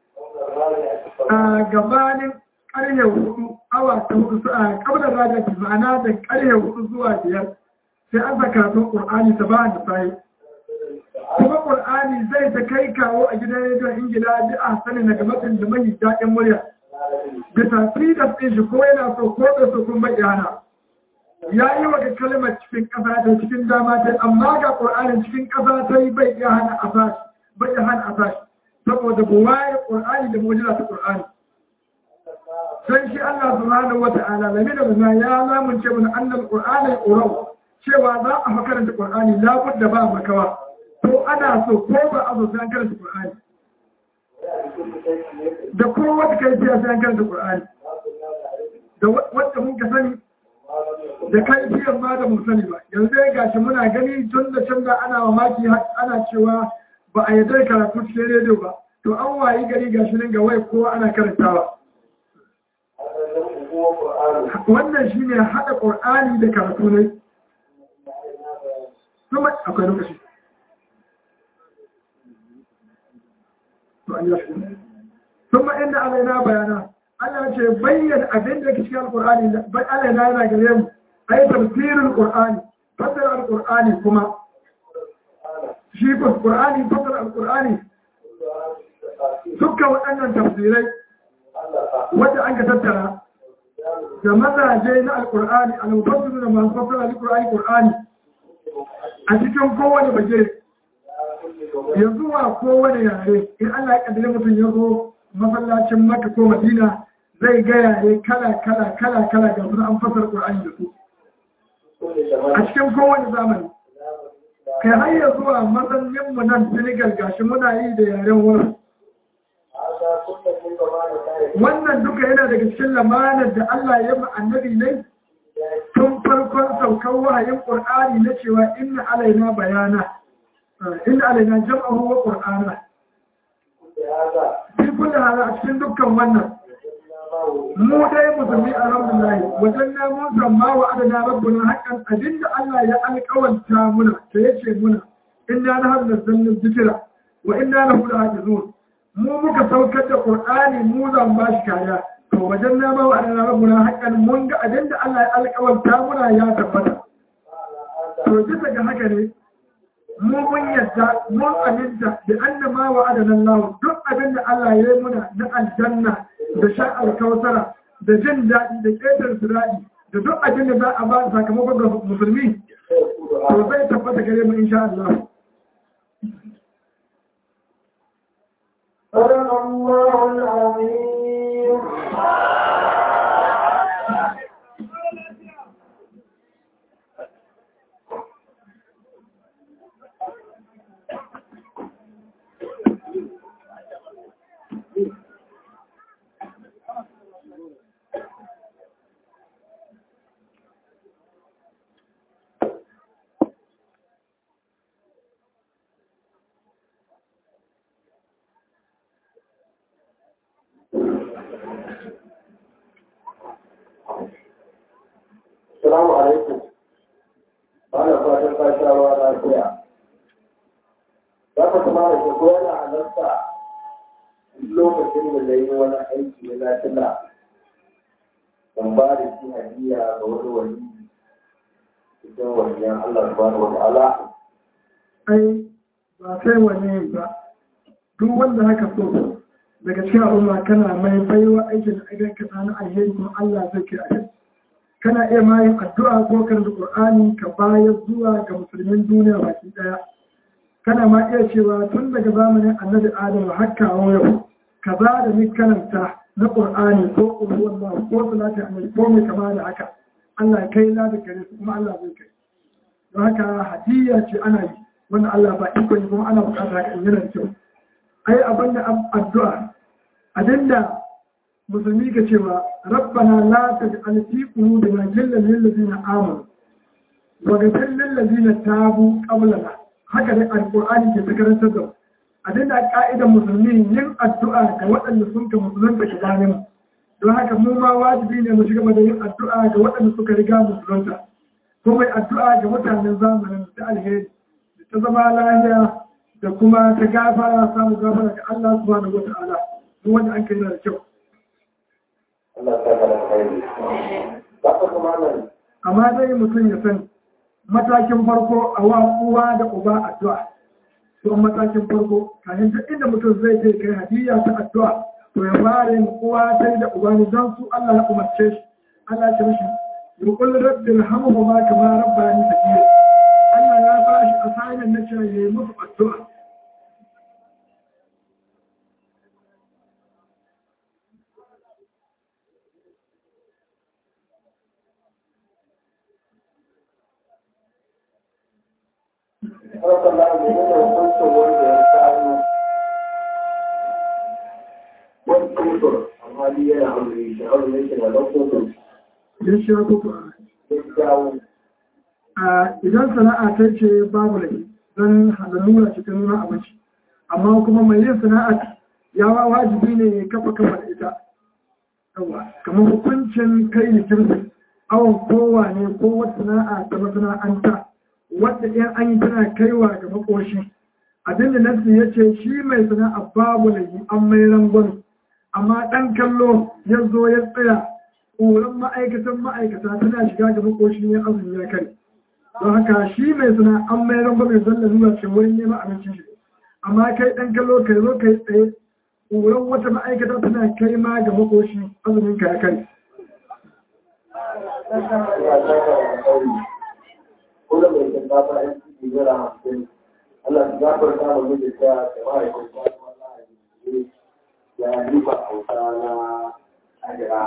a gabanin ƙarhe hudu awa ta hudu a ƙabar rajaki ma'ana da ƙarhe hudu zuwa biyar sai an saka sun ƙur'ani ta ba da sayi kuma ƙur'ani zai ta kai kawo a gidan rediyon ingila bi a sani na gamatin da mai daɗin murya bisa freedom ɗin shi ko yana so ko da so kun bai yana ya yi wa ga kalmar cikin ƙasa ta cikin dama ta amma ga ƙur'anin cikin ƙasa ta yi bai iya hana a sashi bai iya hana a sashi saboda buwaye ƙur'ani da mujiza ta ƙur'ani sai shi Allah subhanahu wata'ala lami da bana ya lamunce mana annal ƙur'ani ƙurau cewa za a makaranta ƙur'ani labud da ba makawa to ana so ko ba a so sai an karanta ƙur'ani da kowace kai sai an karanta ƙur'ani da wanda mun ka sani da kai biyan ma da mun sani ba yanzu ya gashi muna gani tun da can da ana mamaki ana cewa ba a yadda karatu cikin rediyo ba to an wayi gari gashi nan ga wai kowa ana karantawa wannan shine haɗa ƙur'ani da karatu ne kuma akwai lokaci ثم إن علينا بيانا Allah ce bayyana abin da ke cikin Al-Qur'ani bai Allah na yana gare mu ai tafsirin Qur'ani fasara Al-Qur'ani kuma shi ko Qur'ani fasara Al-Qur'ani dukkan waɗannan tafsirai wanda an ka tattara da mazaje na Al-Qur'ani al-mufassir da masu fasara Al-Qur'ani Qur'ani a cikin kowane bagire yanzu wa kowane yare in Allah ya kaddare mutum ya zo masallacin Makka ko Madina zai gaya ne kala kala kala kala ga suna an fasar Qur'ani da su a cikin kowane zamani kai har ya zuwa mazannin mu nan Senegal gashi muna yi da yaren wurin wannan duka yana daga cikin lamanar da Allah ya ma annabi ne tun farkon saukar wahayin Qur'ani na cewa inna alaina bayana inna alaina jam'ahu wa qur'ana fi kulli hada a cikin dukkan wannan mu dai musulmi alhamdulillah wajen na mun samma wa adana rabbuna haqqan abinda Allah ya alƙawanta muna ta yace muna inna nahnu nazzalna dhikra wa inna lahu lahafizun mu muka saukar da qur'ani mu zan ba shi kariya to wajen na ma wa adana rabbuna haqqan mun ga abinda Allah ya alƙawanta muna ya tabbata to bisa ga haka ne mu mun yadda mun aminta da annama wa adana Allah duk abinda Allah ya yi muna na aljanna da sha alkawtara da jin daɗi da ƙetar siraɗi da duk abin da za a ba sakamakon da musulmi to zai tabbata gare mu insha Allah. صدق الله العظيم Assalamu alaikum. Bana fatan ka sha ruwa lafiya. Za ka kuma da shi ko yana halarta lokacin da na yi wani aiki na lafiya. Ban ba da shi hadiya ga wani wani cikin waliyan Allah subhanahu wa ta'ala. Ai ba sai wani ba duk wanda haka so daga cikin al'umma kana mai baiwa aikin da aikin ka na alheri kuma Allah zai kira kai. kana iya ma yin addu'a ko karanta Qur'ani ka bayar zuwa ga musulmin duniya baki daya kana ma iya cewa tun daga zamanin Annabi Adam har kawo yau kaza da ni karanta na Qur'ani ko ulwan ba ko salati annabi ko mai kama da haka Allah kai la da kare su kuma Allah zai kai don haka hadiyya ce ana yi wanda Allah ba iko ne kuma ana bukatar haka in yana da kyau ai abin da addu'a abinda musulmi ka cewa rabbana la taj'al fi qulubina ghillan lil ladina amanu wa ghfir lil ladina tabu qablana haka dai alqur'ani ke ta karantar da abinda ka'idar musulmi yin addu'a ga waɗanda sun ka musulunta gabanin don haka mu ma wajibi ne mu shiga da yin addu'a ga waɗanda suka riga musulunta ko mai addu'a ga mutanen zamanin da alheri da ta zama lahiya da kuma ta gafara samu gafara ga Allah subhanahu wa ta'ala duk wanda an kai da kyau Allah ta kara kai. Za ka kuma nan amma dai mutum ya san matakin farko a wa uwa da uba addu'a to matakin farko kafin duk inda mutum zai je kai hadiyya ta addu'a to ya fara yin uwa sai da uba ne don su Allah ya umarce shi Allah ya ce mishi yuqul rabbil hamhuma kama rabbani sagira Allah ya ba shi assignment na cewa yayi musu addu'a Haka na ne yana hukuncin wanda ya samu wani kusur amma ni yana aure shi aure shi na da kusur ya shi ko ko ya dawo a idan sana'a ta ce babu laifi don halalura cikin nuna abinci amma kuma mai yin sana'a ya wa wajibi ne ya kafa kafa da ita yawa kamar hukuncin kai ne kirki awon kowa ne ko wata sana'a ta masana'anta wadda in an yi tana kaiwa ga makoshi abin da nasu ya ce shi mai sana'a babu laifi an mai rangon amma ɗan kallo ya zo ya tsaya ƙoran ma'aikatan ma'aikata tana shiga ga makoshi ya azumi ya kare don haka shi mai suna an mai ramba mai zalla zuwa ce wurin neman abincin shi amma kai ɗan kallo kai zo kai tsaye ƙoran wata ma'aikata tana kai ma ga makoshi azumin ka ya kai ya saka da kai ko da mai shinkafa yan ciki naira hamsin Allah ya gafarta mu miji ta da mahaifin ta wallahi ya yi ba hausa na ajira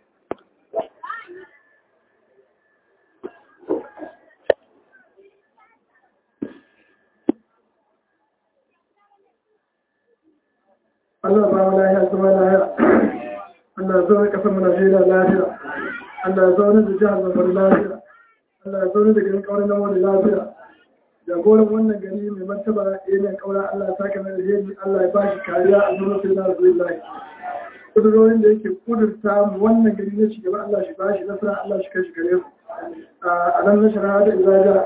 Allah ba mu lahiya zama lahiya Allah ya zaune kasar mu Najeriya lafiya Allah ya zaune da jihar Zamfara lafiya Allah ya zaune da garin kauran nan wani lafiya jagoran wannan gari mai martaba yanayin kaura Allah ya saka na alheri Allah ya bashi kariya a zuwa sai na rasulullahi kudurorin da yake kudurta mu wannan gari na ci gaba Allah shi ba shi nasara Allah shi kai shi gare su a nan na shara da izaja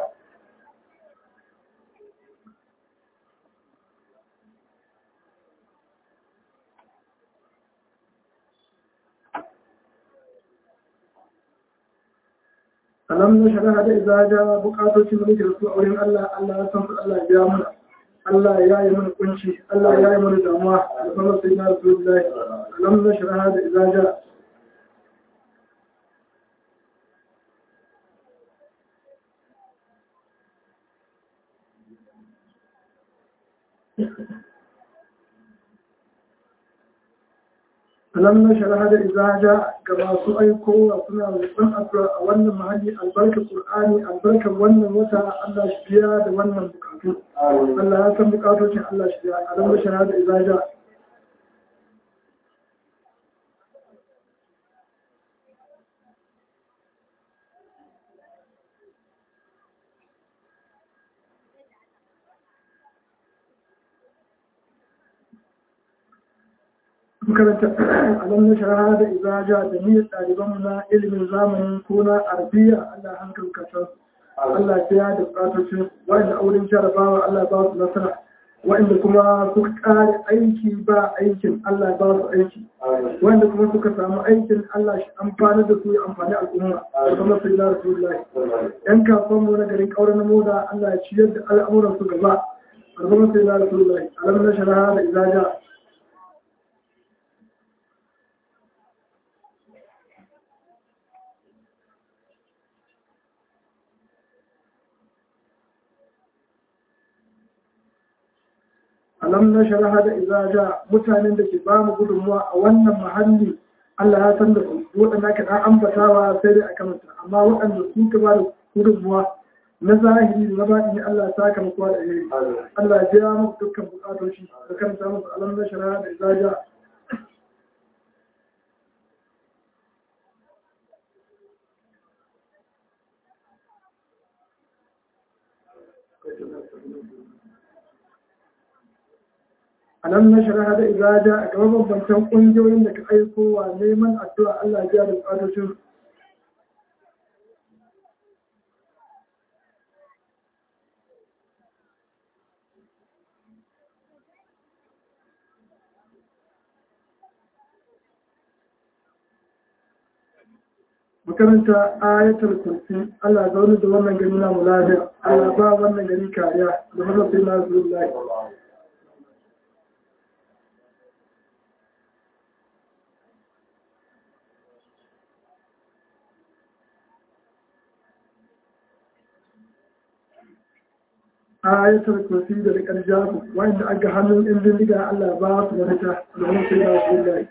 alam na shara da izaja bukatocin da muke da su a wurin Allah Allah ya san su Allah ya biya mana Allah ya yi mana kunci Allah ya yi mana damuwa da kuma sai na Rasulullahi alam na shara da izaja alam na shara da izaja ga masu aikowa suna roƙon addu'a a wannan mahalli albarkar Qur'ani albarkar wannan wata Allah shi biya da wannan bukatu Allah ya san bukatocin Allah shi biya alam na shara da izaja makaranta alam na shara da izaja da niyyar ɗalibanmu na ilimin zamani ko na arabiya Allah hankali kasar Allah ya da bukatocin wa'anda auren jarabawa Allah ba su nasara wa'anda kuma suka ƙare aiki ba aikin Allah ba su aiki wa'anda kuma suka samu aikin Allah shi amfani da su ya amfani al'umma da kuma sai na rasulullahi yan kasuwan mu na garin ƙauren na moda Allah ya ciyar da al'amuran su gaba da kuma sai na rasulullahi alam na shara da izaja alam na sharaha da izaja mutanen da ke ba mu gudunmuwa a wannan mahalli Allah ya san da su waɗanda ka ɗan ambatawa sai dai a kamata amma waɗanda su ka ba da gudunmuwa na zahiri da na baɗi Allah ya saka muku da iri Allah ya biya muku dukkan buƙatoci da karanta musu alam na sharaha da izaja alam na shara da ibada a gaban bambantan ƙungiyoyin da ka aiko wa neman addu'a Allah ya da bukatocin makaranta ayatul kursi Allah zaune da wannan gari na mu lafiya Allah ba wannan gari kariya da mazafin na zuwa ayatul kursi da rikar jabu wanda aga hannun in bindiga Allah ba su mafita da wani sai ba su lai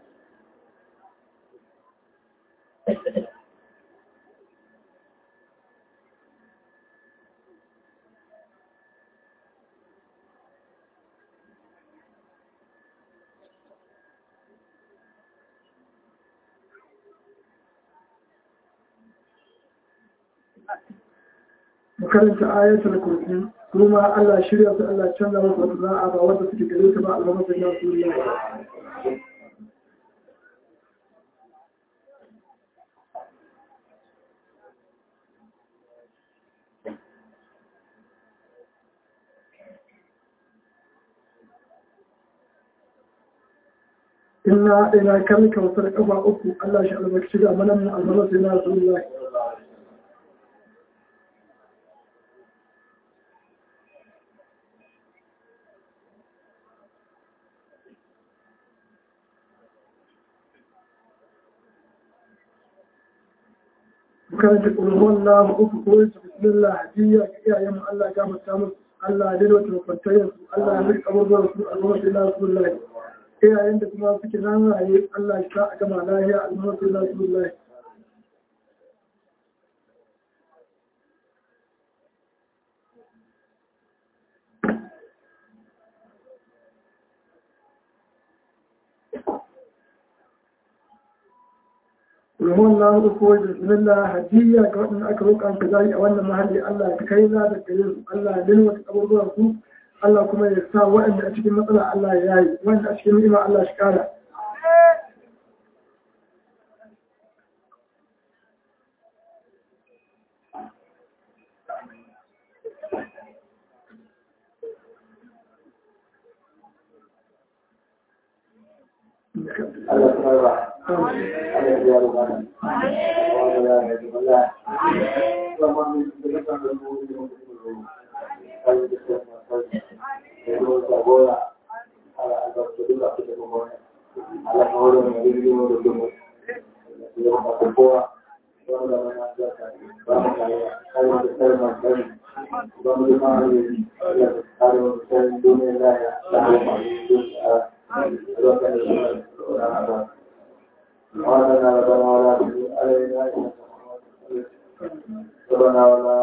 makaranta ayatul kursi kuma Allah shirya su Allah canza musu wata za'a ba wanda suke gare ta ba alhamar da ya su yi Inna ina kan kawsar kafa uku Allah shi albarkaci da manan mu alhamar da ya su yi karanta ƙulhuwan lahu uku ko yin bismillah hadiyya ga iyayen Allah ga mata musu Allah ya wata mafantayen su Allah ya rika abubuwan su a zama sai lasu lahi iyayen da kuma suke nan raye Allah ya sa a gama lahiya a zama sai lasu lahi domin na hudu ko da bismillah hadiyya ga waɗanda aka roƙa ka zai a wannan mahalli Allah ya kai na da gare su Allah ya nuna wata abubuwan su Allah kuma ya sa waɗanda a cikin matsala Allah ya yayi waɗanda a cikin ni'ima Allah shi kara Allah ta ba Allah ya biya bukata Allah ya ji Allah kuma mun da kan da mu ne mu kai da kan kai da ruwa ta gora Allah ya ba su da su da mu Allah ya hore mu da mu da mu ya ba ko wanda mana da ka ba mu kai kai da kai ma kai ba mu da ma ne Allah ya kare mu sai duniya da ya da mu وعلنا ربنا ولا تزغ علينا إنك ربنا ولا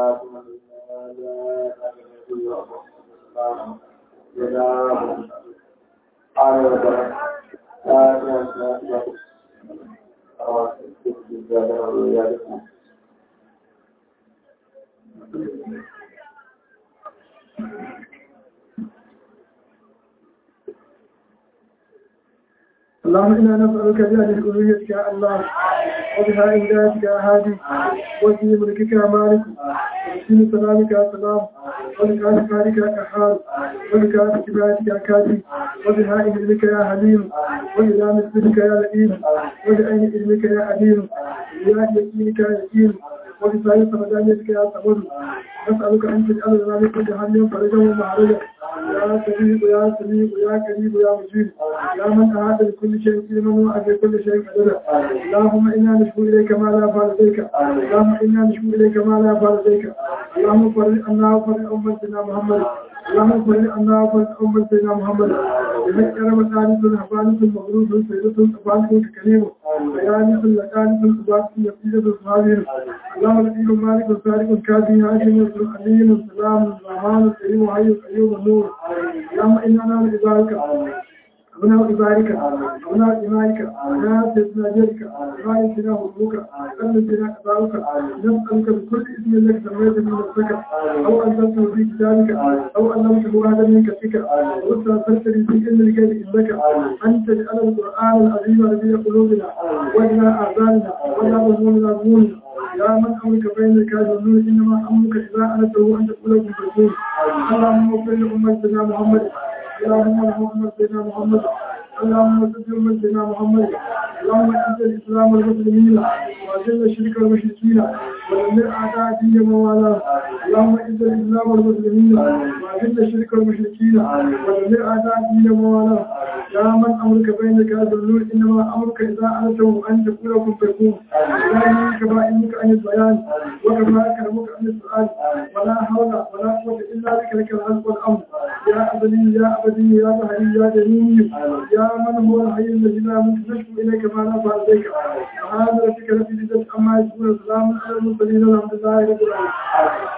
اللهم إنا نسألك بهذه الألوهية يا الله وبها إمدادك يا هادي وفي ملكك يا مالك وفي سلامك يا سلام وبكان خالك يا كحال وبكان كبارك يا كافي وبها علمك يا حليم وإلى مثلك يا لئيم وبأين علمك يا عليم وبها يقينك يا يقين وبسائر سمدانيتك يا صبر نسألك أن تجعل لنا من كل هم فرجا ومعرجا يا سميع يا سميع يا كريم يا مجيب يا من أعاد لكل شيء علما وأعد كل شيء قدرا اللهم إنا نشكو إليك ما لا فعل بك اللهم إنا نشكو إليك ما لا فعل بك اللهم فرج عنا وفرج أمتنا محمد اللهم فرج عنا وفرج أمتنا محمد بحق رمضان حفانة مغروب سيدة أفانة كريم بيانة لكانة أباك يقيدة صحابين اللهم لديك مالك وسارك كافي هاشم عليم السلام الرحمن الكريم وحي القيوم النور اللهم إنا نعلم بذلك أبناء إبارك أبناء إمائك أبناء سيدنا جلك غايتنا حبوك قلبنا أباؤك نسألك بكل اسم لك سميت من نفسك أو أنزلته في كتابك أو علمته هذا من كتبك واستغفرت لي في علم الغيب إنك أن تجعل القرآن العظيم ربيع قلوبنا وإلى أعزالنا وإلى ظهورنا ظهورنا يا من أمرك بين الكاذبين إنما أمرك إذا أنته أن تقول لكم تكون اللهم اغفر لأمتنا محمد اللهم ارحم سيدنا محمد اللهم صل على سيدنا محمد اللهم اعز الاسلام والمسلمين واذل الشرك والمشركين ودمر اعداء الدين وموالاه اللهم اعز الاسلام والمسلمين واذل الشرك والمشركين ودمر اعداء الدين وموالاه يا من امرك بينك هذا النور انما امرك اذا انته ان تقول كن فيكون لا كما علمك عن البيان وكما كرمك عن السؤال ولا حول ولا قوه الا بك لك الحق والامر يا ابدي يا ابدي يا بهري يا جميل يا من هو الحي الذي لا يموت نشكو اليك ما لا فعل بك سبحان ربك رب العزه عما يصفون وسلام على المرسلين والحمد لله رب العالمين